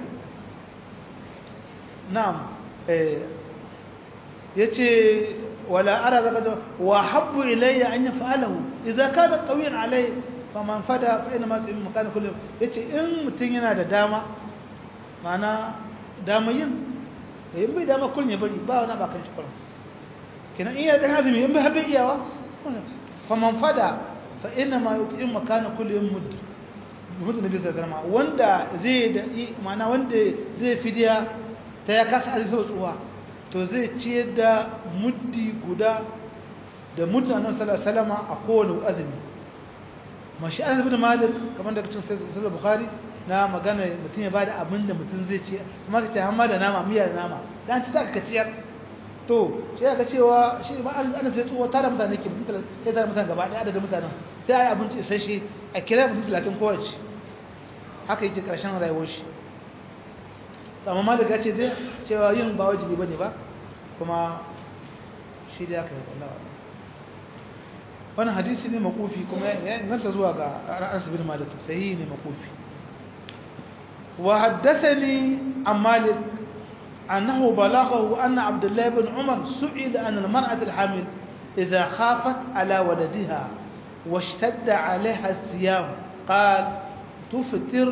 na'am eh ya ce wala ara zaka da wa habbu ilayya an yaf'alahu idza kana qawiyan alayhi faman fada fa ina ma tsayin makana kullum yace in mutun yana da dama mana dama yin da yin bai dama kullum ya bari ba wani bakan shi kullum kenan iya da hazumi in bai habe iyawa faman fada fa ina ma tsayin makana kullum mudd mudd nabi sallallahu alaihi wanda zai da mana wanda zai fidiya ta ya kasa azumi tsuwa to zai ciyar da muddi guda da mutanen sallallahu alaihi wasallam a kowane azumi mashi an zabi da malik kamar da kacin sai da bukhari na magana mutum ya bada abin da mutum zai ci kuma ka ce hamma da nama miya da nama dan ci zaka ciyar to sai ka cewa shi ba an ana sai tsuwa tara mutane ke mutum sai tara mutane gaba daya adadin mutanen sai ayi abinci sai shi a kira mutum 30 kowace haka yake karshen rayuwar shi to amma malik ya ce dai cewa yin ba wajibi bane ba kuma shi da aka yi wallahi wannan hadisi ne makufi kuma ya inganta zuwa ga Anas bin Malik sahihi ne makufi wa haddathani an Malik annahu balaghahu anna Abdullah ibn Umar su'ila an al-mar'at al-hamil idha khafat ala waladiha واشتد عليها الصيام قال تفطر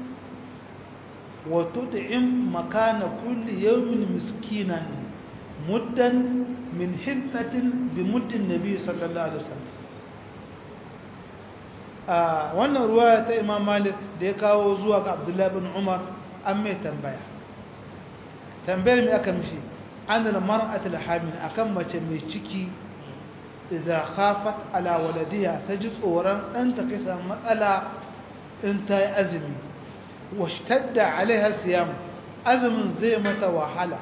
وتطعم مكان كل يوم مسكينا مدا من حنطة بمد النبي صلى الله عليه وسلم wannan ruwa ta imam malik da ya kawo zuwa ga abdullahi bin umar an mai tambaya tambayar mai aka mishi an da mar'atul hamil akan mace mai ciki idza khafat ala waladiha ta ji tsoron dan ta kai samu matsala in ta yi azumi washtadda alaiha siyam azumin zai mata wahala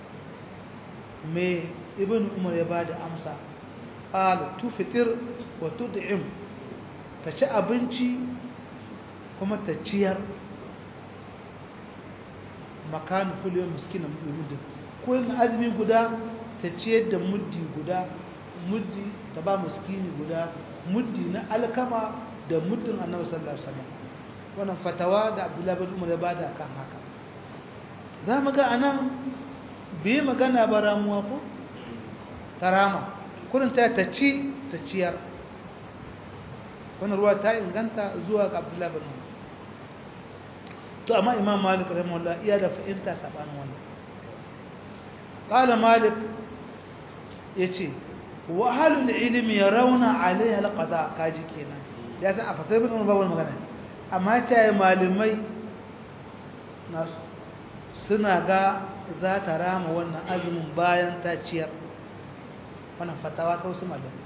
me ibn umar ya bada amsa qala tufitir wa tud'im ta ci abinci kuma ta ciyar makanu kullu miskina muddin kullun azumi guda ta ciyar da muddi guda muddi ta ba miskini guda muddi na alkama da muddin annabi sallallahu alaihi wasallam wannan fatawa da abdullahi bin umar ya bada kan haka za mu ga anan bai magana ba ramuwa ko tarama kurin ta ta ci ta ciyar wannan ruwa ta inganta zuwa ga abdullahi bin umar to amma imam malik rahimahullah iya da fahimta sabanin wannan qala malik yace wa ahlul ilmi yarawna alaiha alqada kaji kenan ya san a fasar bin umar ba magana amma ta yi malamai nasu suna ga za ta rama wannan azumin bayan ta ciyar wannan fatawa ta wasu malamai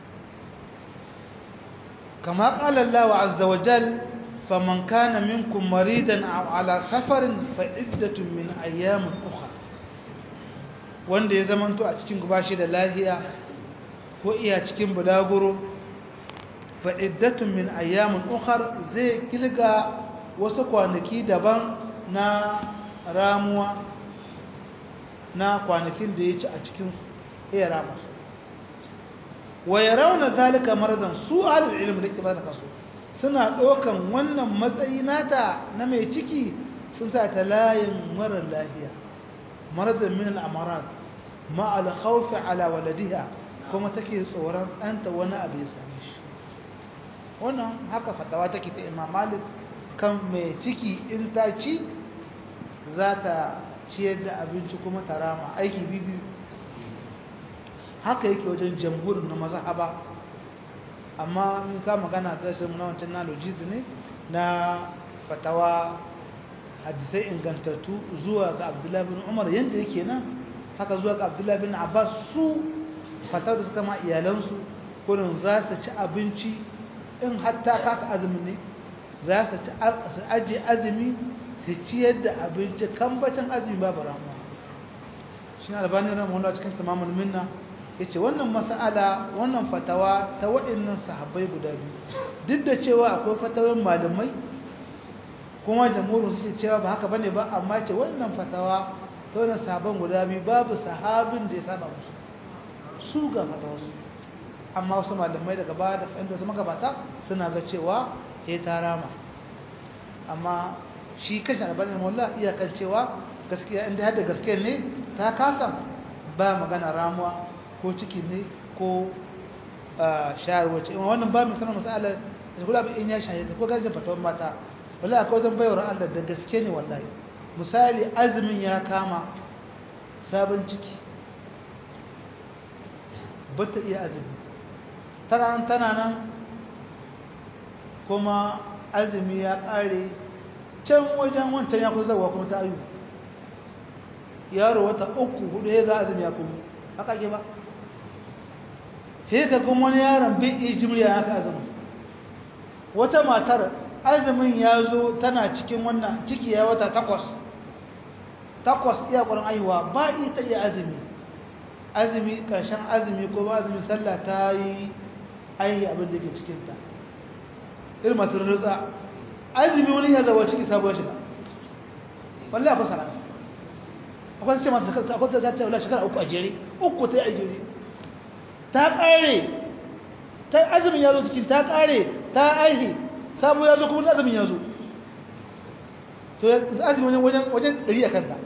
kama ƙala Allah azza wa jal faman kana minkum maridan aw ala safarin fa iddatun min ayyamin ukhra wanda ya zamanto a cikin gubashi da lahiya ko iya cikin bulaguro fa'iddatun min ayyamin ukhar zai kilga wasu kwanaki daban na ramuwa na kwanakin da ya ci a cikin iya ramusu wa ya rauna zalika maradan su halin ilimin da ke ba da kaso suna ɗaukan wannan matsayi nata na mai ciki sun sa ta layin marar lahiya maradan min al'amarat ma'al khawfi ala waladiha kuma take tsoron ɗanta wani abu ya same shi wannan haka fatawa take ta imam malik kan mai ciki in ta ci za ta ciyar da abinci kuma ta rama aiki biyu haka yake wajen jamhurin na mazhaba amma in ka magana ta sai na wancan na lojiz ne na fatawa hadisai ingantattu zuwa ga abdullahi bin umar yadda yake nan haka zuwa ga abdullahi bin abbas su fatawar da suka ma iyalansu kurin za su ci abinci in hatta kasa azumi ne za su ajiye azumi su ciyar da abinci kambacin azumi babu ramuwa shi na albanin ramahullah cikin tamamin minna ya ce wannan mas'ala wannan fatawa ta waɗannan sahabbai guda biyu duk da cewa akwai fatawar malamai kuma jamhurin suke cewa ba haka bane ba amma ce wannan fatawa ta wannan sahabban guda biyu babu sahabin da ya saba musu su ga fatawarsu amma wasu malamai daga baya da fahimta su magabata suna ga cewa ya ta rama amma shi kashe albanin mola iyakan cewa gaskiya inda hada gaskiya ne ta kasa ba magana ramuwa ko ciki ne ko shayarwa ce wannan ba mai sanar masalar da kula ba in ya shaye ko gajin fatawar mata wallahi akwai wajen bayar Allah da gaske ne wallahi misali azumin ya kama sabon ciki ba ta iya azumi tana tana nan kuma azumi ya ƙare can wajen wancan ya kusa zawa kuma ta ayu yaro wata uku hudu ya ga azumi ya kuma haka ke ba sai ka kuma wani yaron bin ijimriya haka azumi wata matar azumin ya zo tana cikin wannan ciki ya wata takwas takwas iya ƙwarin aiwa ba ita iya azumi azumi ƙarshen azumi ko ba azumi sallah ta yi aihi abin da ke cikinta irin masu rutsa azumi wani ya zaba ciki sabuwar shiga wallahi akwai sana'a akwai ce mata shekara akwai ta ta wala shekara uku a jere uku ta yi a jere ta ƙare ta azumin ya zo cikin ta ƙare ta aihi sabu ya zo kuma azumin ya zo to azumin wajen wajen ɗari a kanta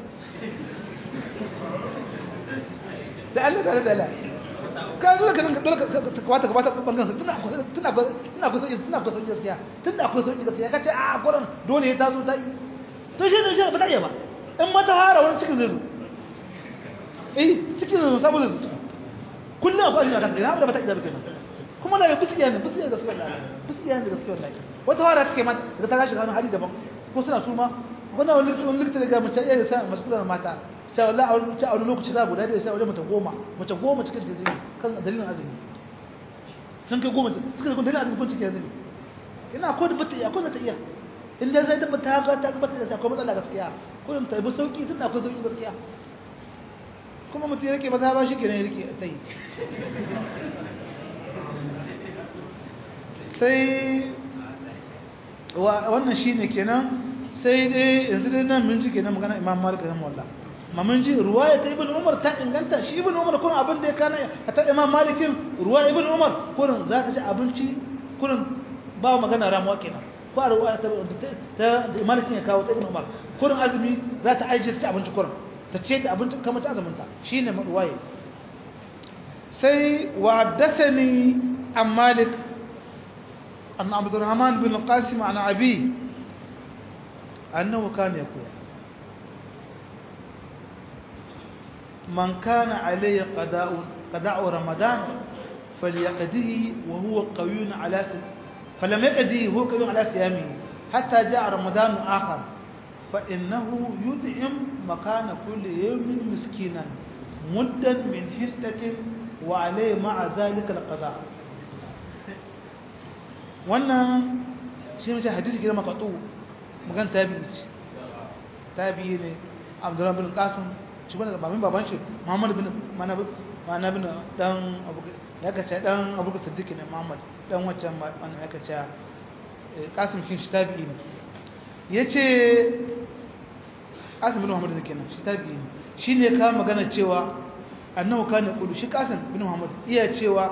da Allah da Allah ka zo ka dole ka kwata ka bata bangan sa tana tana tana kusa tana kusa gaskiya tana kusa gaskiya ka ce a gurin dole ya tazo ta yi to shi ne shi ba ta iya ba in mata hara wani cikin zai zo eh cikin zai zo saboda zai zo kullum a fashi a kan gina da ba ta iya ba kenan kuma na ga bisiya ne bisiya gaskiya wallahi bisiya ne gaskiya wallahi wata hara take ma daga ta gashi hannu hali daban ko suna suma wannan wani likita da ga mace iya sa maskulan mata sai wallahi a wani a wani lokaci za guda da sai wajen mace goma mace goma cikin jizini kan dalilin azumi sun kai goma cikin kun dalilin azumi kun cikin azumi ina ko da bata iya ko za ta iya in dai sai da ta ga ta tabbata da akwai matsala gaskiya kullum ta bi sauki tunda akwai sauki gaskiya kuma mutum yake maza ba shi kenan yake tai sai wannan shine kenan sai dai yanzu dai nan mun ji kenan magana Imam Malik rahimahullah ma mun ji ruwaya ta Ibn Umar ta inganta shi Ibn Umar kun abin da ya kana ta Imam Malikin ruwaya Ibn Umar kun za ta ci abinci kun ba magana ramuwa kenan ba ruwaya ta ta Malikin ya kawo ta Ibn Umar kun azumi za ta aje ta abinci kun ta ce da abinci kamar ta azumin ta shine ruwaya sai wa haddathani an Malik أن عبد الرحمن بن القاسم عن أبيه أنه كان يقول من كان عليه قضاء قضاء رمضان فليقضيه وهو قوي على س... فلم يقضيه وهو قوي على صيامه حتى جاء رمضان آخر فإنه يدعم مكان كل يوم مسكينا مدا من حنطة وعليه مع ذلك القضاء wannan shi mace hadisi gina makatu magan tabi'i ce tabi'i ne abdurrahman bin qasim shi wanda babin baban shi muhammad bin mana mana bin dan abu ya kace dan abu siddiq ne muhammad dan wancan wannan ya kace qasim kin shi tabi'i ne yace qasim bin muhammad ne kenan shi tabi'i ne shine ka magana cewa annahu kana kudu shi qasim bin muhammad iya cewa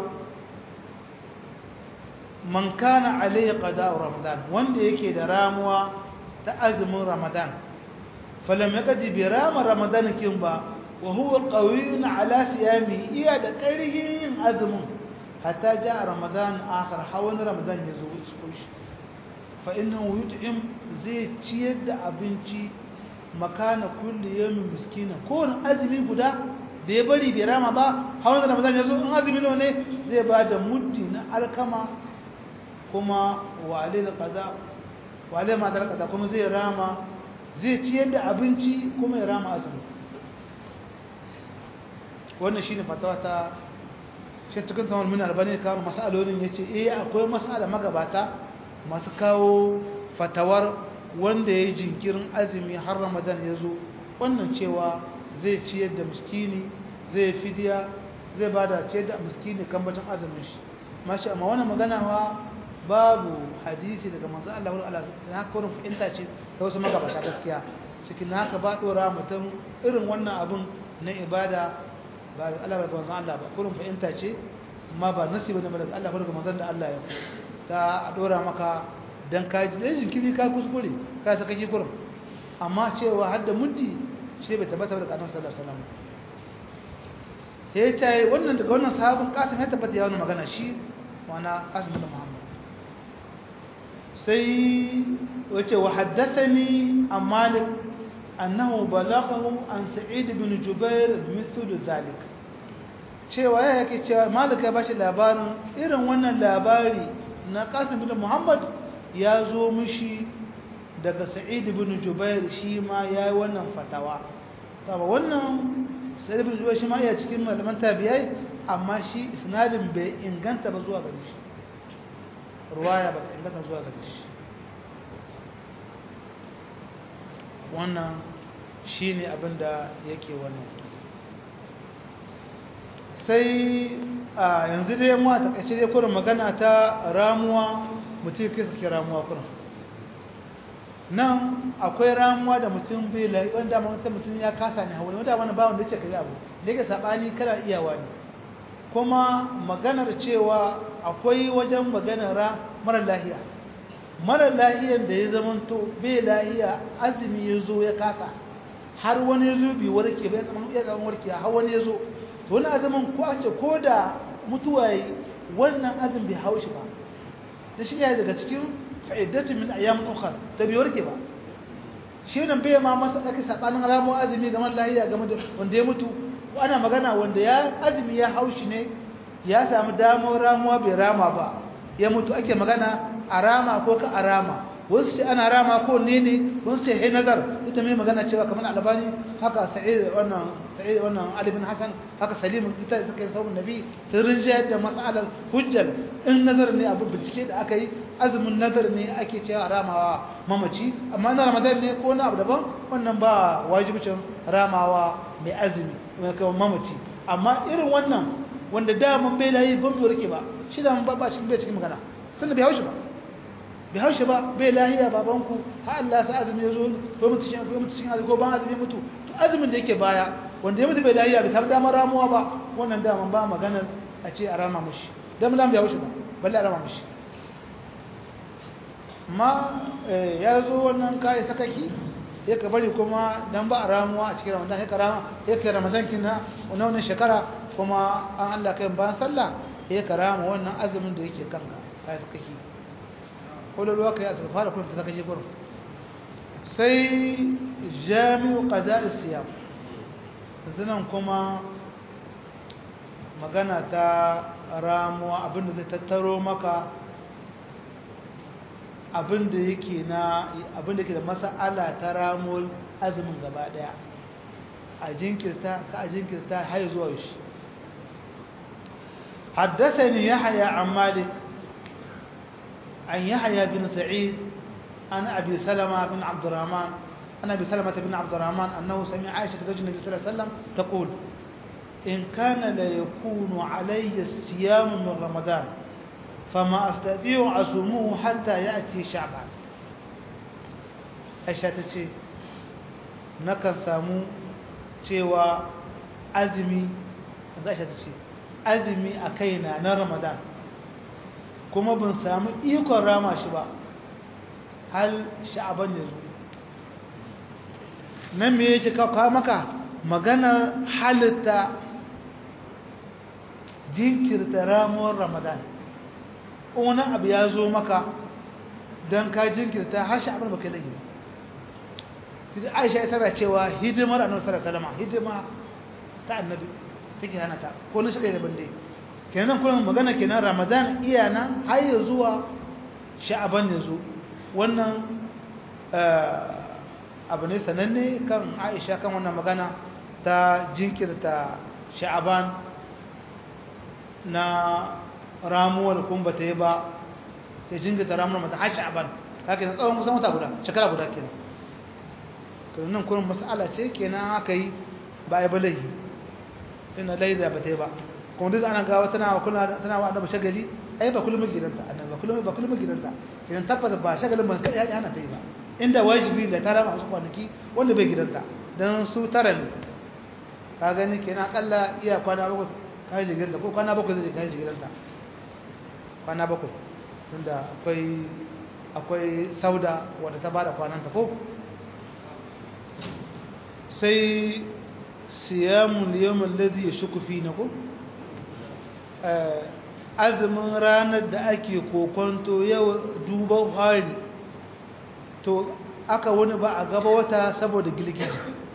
man kana alayhi qada'u ramadan wanda yake da ramuwa ta azumin ramadan falam yaqdi bi rama ramadan kin ba wa huwa qawiyyun ala siyami iya da ƙarhin azumin hatta ja ramadan akhir hawan ramadan yazo shi fa innahu yut'im zai ciyar da abinci makana kulli yawmin miskina ko azumi guda da ya bari bai rama ba hawan ramadan yazo in azumi ne zai ba da muddi na alkama kuma wale da kaza wale ma da kaza kuma zai rama zai ciyar da abinci kuma ya rama azumi wannan shine fatawa ta shi cikin kamar mun albani kawo masalolin yace eh akwai masala magabata masu kawo fatawar wanda ya jinkirin azumi har ramadan ya zo wannan cewa zai ciyar da miskini zai fidiya zai bada ciyar da miskini kan batun azumin shi mashi amma wannan magana wa babu hadisi daga manzo Allah wa Allah na kurin fahimta ce ta wasu magabata gaskiya cikin haka ba dora mutum irin wannan abun na ibada ba da Allah ba manzo Allah ba kurin fahimta ce amma ba nasi bane daga Allah ko daga manzon da Allah ya ta dora maka dan ka ji dan jinkiri ka kuskure ka saka ki kurin amma cewa har da muddi shi bai tabbata daga Annabi sallallahu alaihi wasallam ya ce wannan daga wannan sahabin kasim ya tabbata ya wannan magana shi wana kasim bin Muhammad sai wace wa haddathani an malik annahu balaghahu an sa'id bin jubair mithlu zalik cewa ya yake cewa malik ya bashi labarin irin wannan labari na qasim bin muhammad ya zo mishi daga sa'id bin jubair shi ma yayi wannan fatawa saboda wannan sa'id bin jubair shi ma ya cikin malaman tabi'ai amma shi isnadin bai inganta ba zuwa gare shi ruwaya ba ta inganta zuwa gare shi wannan shi ne abinda yake wannan sai a yanzu dai mu a takaice dai kurin magana ta ramuwa mutum kai suke ramuwa kurin nan akwai ramuwa da mutum bai lai wanda mutum ya kasa ne hawa wanda wani bawon da yake kai abu da yake sabani kana iyawa ne kuma maganar cewa akwai wajen maganar mara lahiya mara lahiyan da ya zamanto bai lahiya azumi ya zo ya kasa har wani ya zo bi warke bai zama iya zama warke har wani ya zo to wani azumin ko an ce ko da mutuwa yi wannan azumi bai haushi ba da shi ya daga cikin fa'iddatu min ayyam ukhra da bai warke ba shi nan bai ma masa ake sabanin ramu azumi ga mara lahiya game da wanda ya mutu ana magana wanda ya azumi ya haushi ne ya samu damar ramuwa bai rama ba ya mutu ake magana a rama ko ka a rama wasu sai ana rama ko ne ne wasu sai hai nazar ita mai magana cewa kamar albani haka sa'id wannan sa'id wannan ali bin hasan haka salim ita suka yi sauran nabi sun rinjayar da mas'alar hujjar in nazar ne abu bincike da aka yi azumin nazar ne ake cewa ramawa mamaci amma na ramadan ne ko na abu daban wannan ba wajibcin ramawa mai azumi mai kawo mamaci amma irin wannan wanda daman bai layi ban bai rike ba shi da ba ba cikin bai cikin magana tunda bai haushi ba bai haushi ba bai lahiya babanku har Allah sa azumi ya zo ko mutu cikin ko mutu cikin azumi ko ban azumi mutu to azumin da yake baya wanda ya mutu bai lahiya bai samu damar ramuwa ba wannan daman ba maganar a ce a rama mushi dan lam bai haushi ba balle a rama mushi ma ya zo wannan kai sakaki ya ka bari kuma dan ba a ramuwa a cikin ramadan ya ka rama ya ka ramadan kina wannan shekara kuma an Allah kai bayan sallah ya ka rama wannan azumin da yake kanka kai sakaki kololuwa kai aka fara kuma ta kaje gurin sai jami'u qada'is siyam zanan kuma magana ta ramuwa abinda zai tattaro maka abinda yake na abinda yake da mas'ala ta ramuwar azumin gaba daya a jinkirta ka a jinkirta har zuwa shi حدثني يحيى عن مالك عن يحيى بن سعيد عن أبي سلمة بن عبد الرحمن عن أبي سلمة بن عبد الرحمن أنه سمع عائشة زوج النبي صلى الله عليه وسلم تقول إن كان ليكون علي الصيام من رمضان فما أستطيع أصومه حتى يأتي شعبان عائشة تشي نكن سامو cewa azumi Aisha ta ce azumi a kaina na Ramadan kuma ban samu ikon rama shi ba hal sha'aban ya zo nan me yake kawo maka maganar halitta jinkirta ramuwar ramadan wani abu ya zo maka don ka jinkirta har sha'aban baka lagi ba aisha ita da cewa hidimar annabi sallallahu alaihi wasallam hidima ta annabi take hana ta ko na shiga da bande kenan kullum magana kenan ramadan iya nan har ya zuwa sha'aban ya zo wannan abu ne sananne kan aisha kan wannan magana ta jinkirta sha'aban na ramuwar kun ba ta yi ba ya jinkirta ramuwar mata har sha'aban haka yana tsawon kusan wata guda shekara guda kenan nan kullum mas'ala ce kenan aka yi ba a yi ba laihi tana laida ba ta yi ba kuma duk ana gawa tana wa kula tana wa annabi shagali ai ba kullum gidanta annabi ba kullum ba kullum gidanta idan tabbata ba shagalin ban kai ya hana ta yi ba inda wajibi da tara masu kwanaki wanda bai gidanta dan su tara ne ka gani kenan akalla iya kwana bakwai kai jigiranta ko kwana bakwai zai kai jigiranta kwana bakwai tunda akwai akwai sauda wanda ta bada kwananta ko sai siyamun yawon ladhi ya shuku fi na ko azumin ranar da ake kokonto yau duban hari to aka wani ba a gaba wata saboda girgiji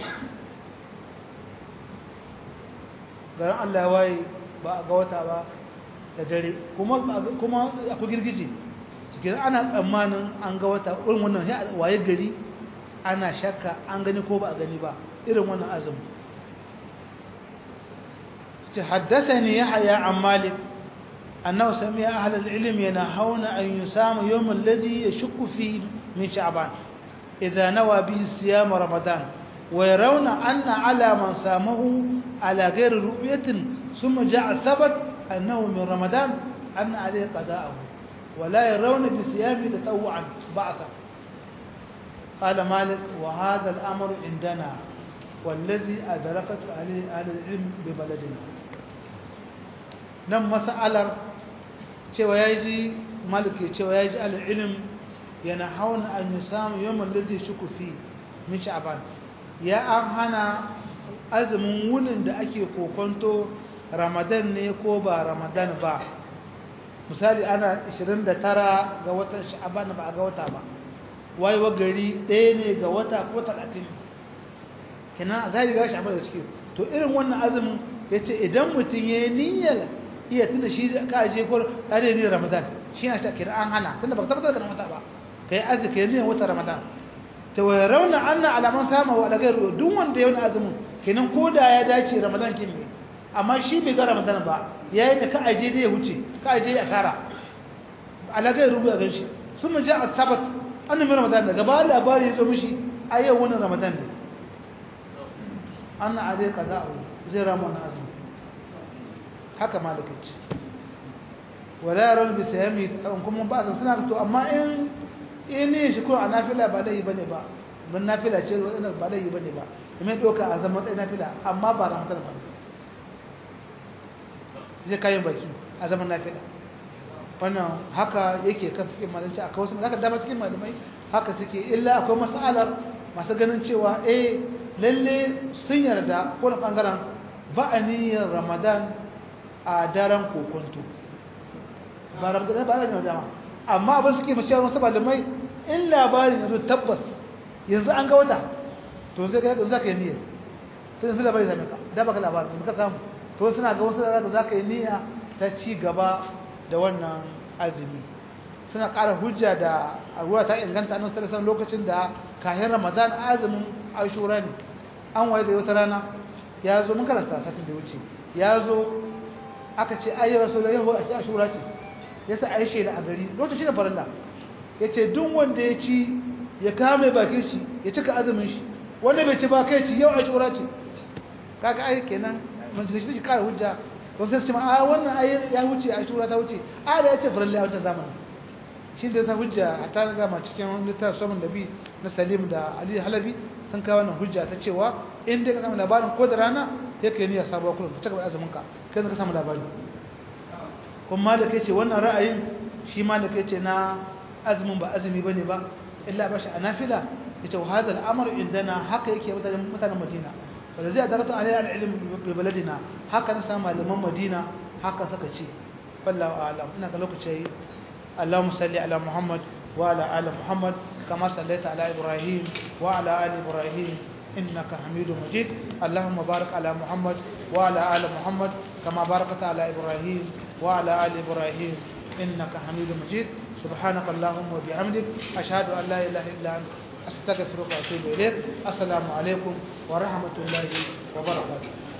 garin allah waye ba a ga wata ba da dare kuma akwai girgiji cikin ana tsammanin an ga wata irin wannan waye gari ana shakka an gani ko ba a gani ba irin wannan azumin حدثني يحيى عن مالك أنه سمع أهل العلم ينهون أن يسام يوم الذي يشك فيه من شعبان إذا نوى به الصيام رمضان ويرون أن على من سامه على غير رؤية ثم جاء ثبت أنه من رمضان أن عليه قضاءه ولا يرون بصيام تطوعا بعثا قال مالك وهذا الأمر عندنا والذي أدركت عليه أهل العلم ببلدنا nan mas'alar cewa ya ji maliki cewa ya ji al'ilim yana hauna an yi samun yawan lalzi shuku fi min sha'aban ya an hana azumin wunin da ake kokonto ramadan ne ko ba ramadan ba misali ana 29 ga watan sha'aban ba a ga wata ba wayewa gari ɗaya ne ga wata ko 30 kina za ga sha'aban da ciki to irin wannan azumin ya ce idan mutum ya yi niyyar iya tunda shi ka je ko kare ne ramadan shi na shakir an hana tunda baka tabbatar da wata ba kai azumi kai ne wata ramadan ta waya rauna anna alaman sama wa daga duk wanda ya wani azumin kenan ko da ya dace ramadan kin ne amma shi bai ga ramadan ba yayin da ka aje da ya huce ka aje ya kara alagai rubu a ganshi sun mu ja asabat annabi ramadan daga ba labari ya zo mishi a yau wannan ramadan ne anna alai kaza zai rama na azumi haka malakaci wala yaron bi sayami ta kuma ba san suna to amma in in ne shi ko a nafila ba laifi bane ba mun nafila ce wannan ba laifi bane ba kuma doka a zaman tsaye nafila amma ba ramadan ba zai kayan baki a zaman nafila wannan haka yake kan fikin malamci a kawo zaka dama cikin malamai haka suke illa akwai masalar masu ganin cewa eh lalle sun yarda ko na bangaren ba a niyyar ramadan a daren kokonto ba ramadan ba a niyyar dama amma abin suke mace wasu malamai in labarin yanzu tabbas yanzu an ga wata to zai ga za ka yi niyyar sai yanzu labarin same ka da baka labarin yanzu ka samu to suna ga wasu da za ka yi niyya ta ci gaba da wannan azumi suna ƙara hujja da ruwa ta inganta nan sarrafa lokacin da kayan ramadan azumin ashura ne an waye da wata rana ya zo mun karanta satin da wuce ya zo aka ce ayyar rasu da yahu ashura ce ya sa aishe da a gari lokacin da farilla ya ce duk wanda ya ci ya kame bakin shi ya cika azumin shi wanda bai ci ba kai ci yau ashura ce kaga ai kenan mun shi shi kare hujja don sai su ce a wannan ayi ya wuce a shura ta wuce a da ya ce faralli a wancan zamanin shi da ta hujja a ta gama cikin littafin saman nabi na salim da ali halabi sun kawo wannan hujja ta cewa in dai ka samu labarin ko da rana ya kai niyyar sabuwa kullum ka cika azumin ka kai ka samu labari kuma da kai ce wannan ra'ayin shi ma da kai ce na azumin ba azumi bane ba illa ba shi a nafila yace wa hadal amru indana haka yake mutanen mutanen madina wanda zai dakata alai al'ilm bi baladina haka na samu malaman madina haka suka ce wallahu a'lam ina ga lokaci اللهم صل على محمد وعلى ال محمد كما صليت على ابراهيم وعلى ال ابراهيم انك حميد مجيد اللهم بارك على محمد وعلى ال محمد كما باركت على ابراهيم وعلى ال ابراهيم انك حميد مجيد سبحانك اللهم وبحمدك اشهد ان لا اله الا انت استغفرك واتوب اليك السلام عليكم ورحمه الله وبركاته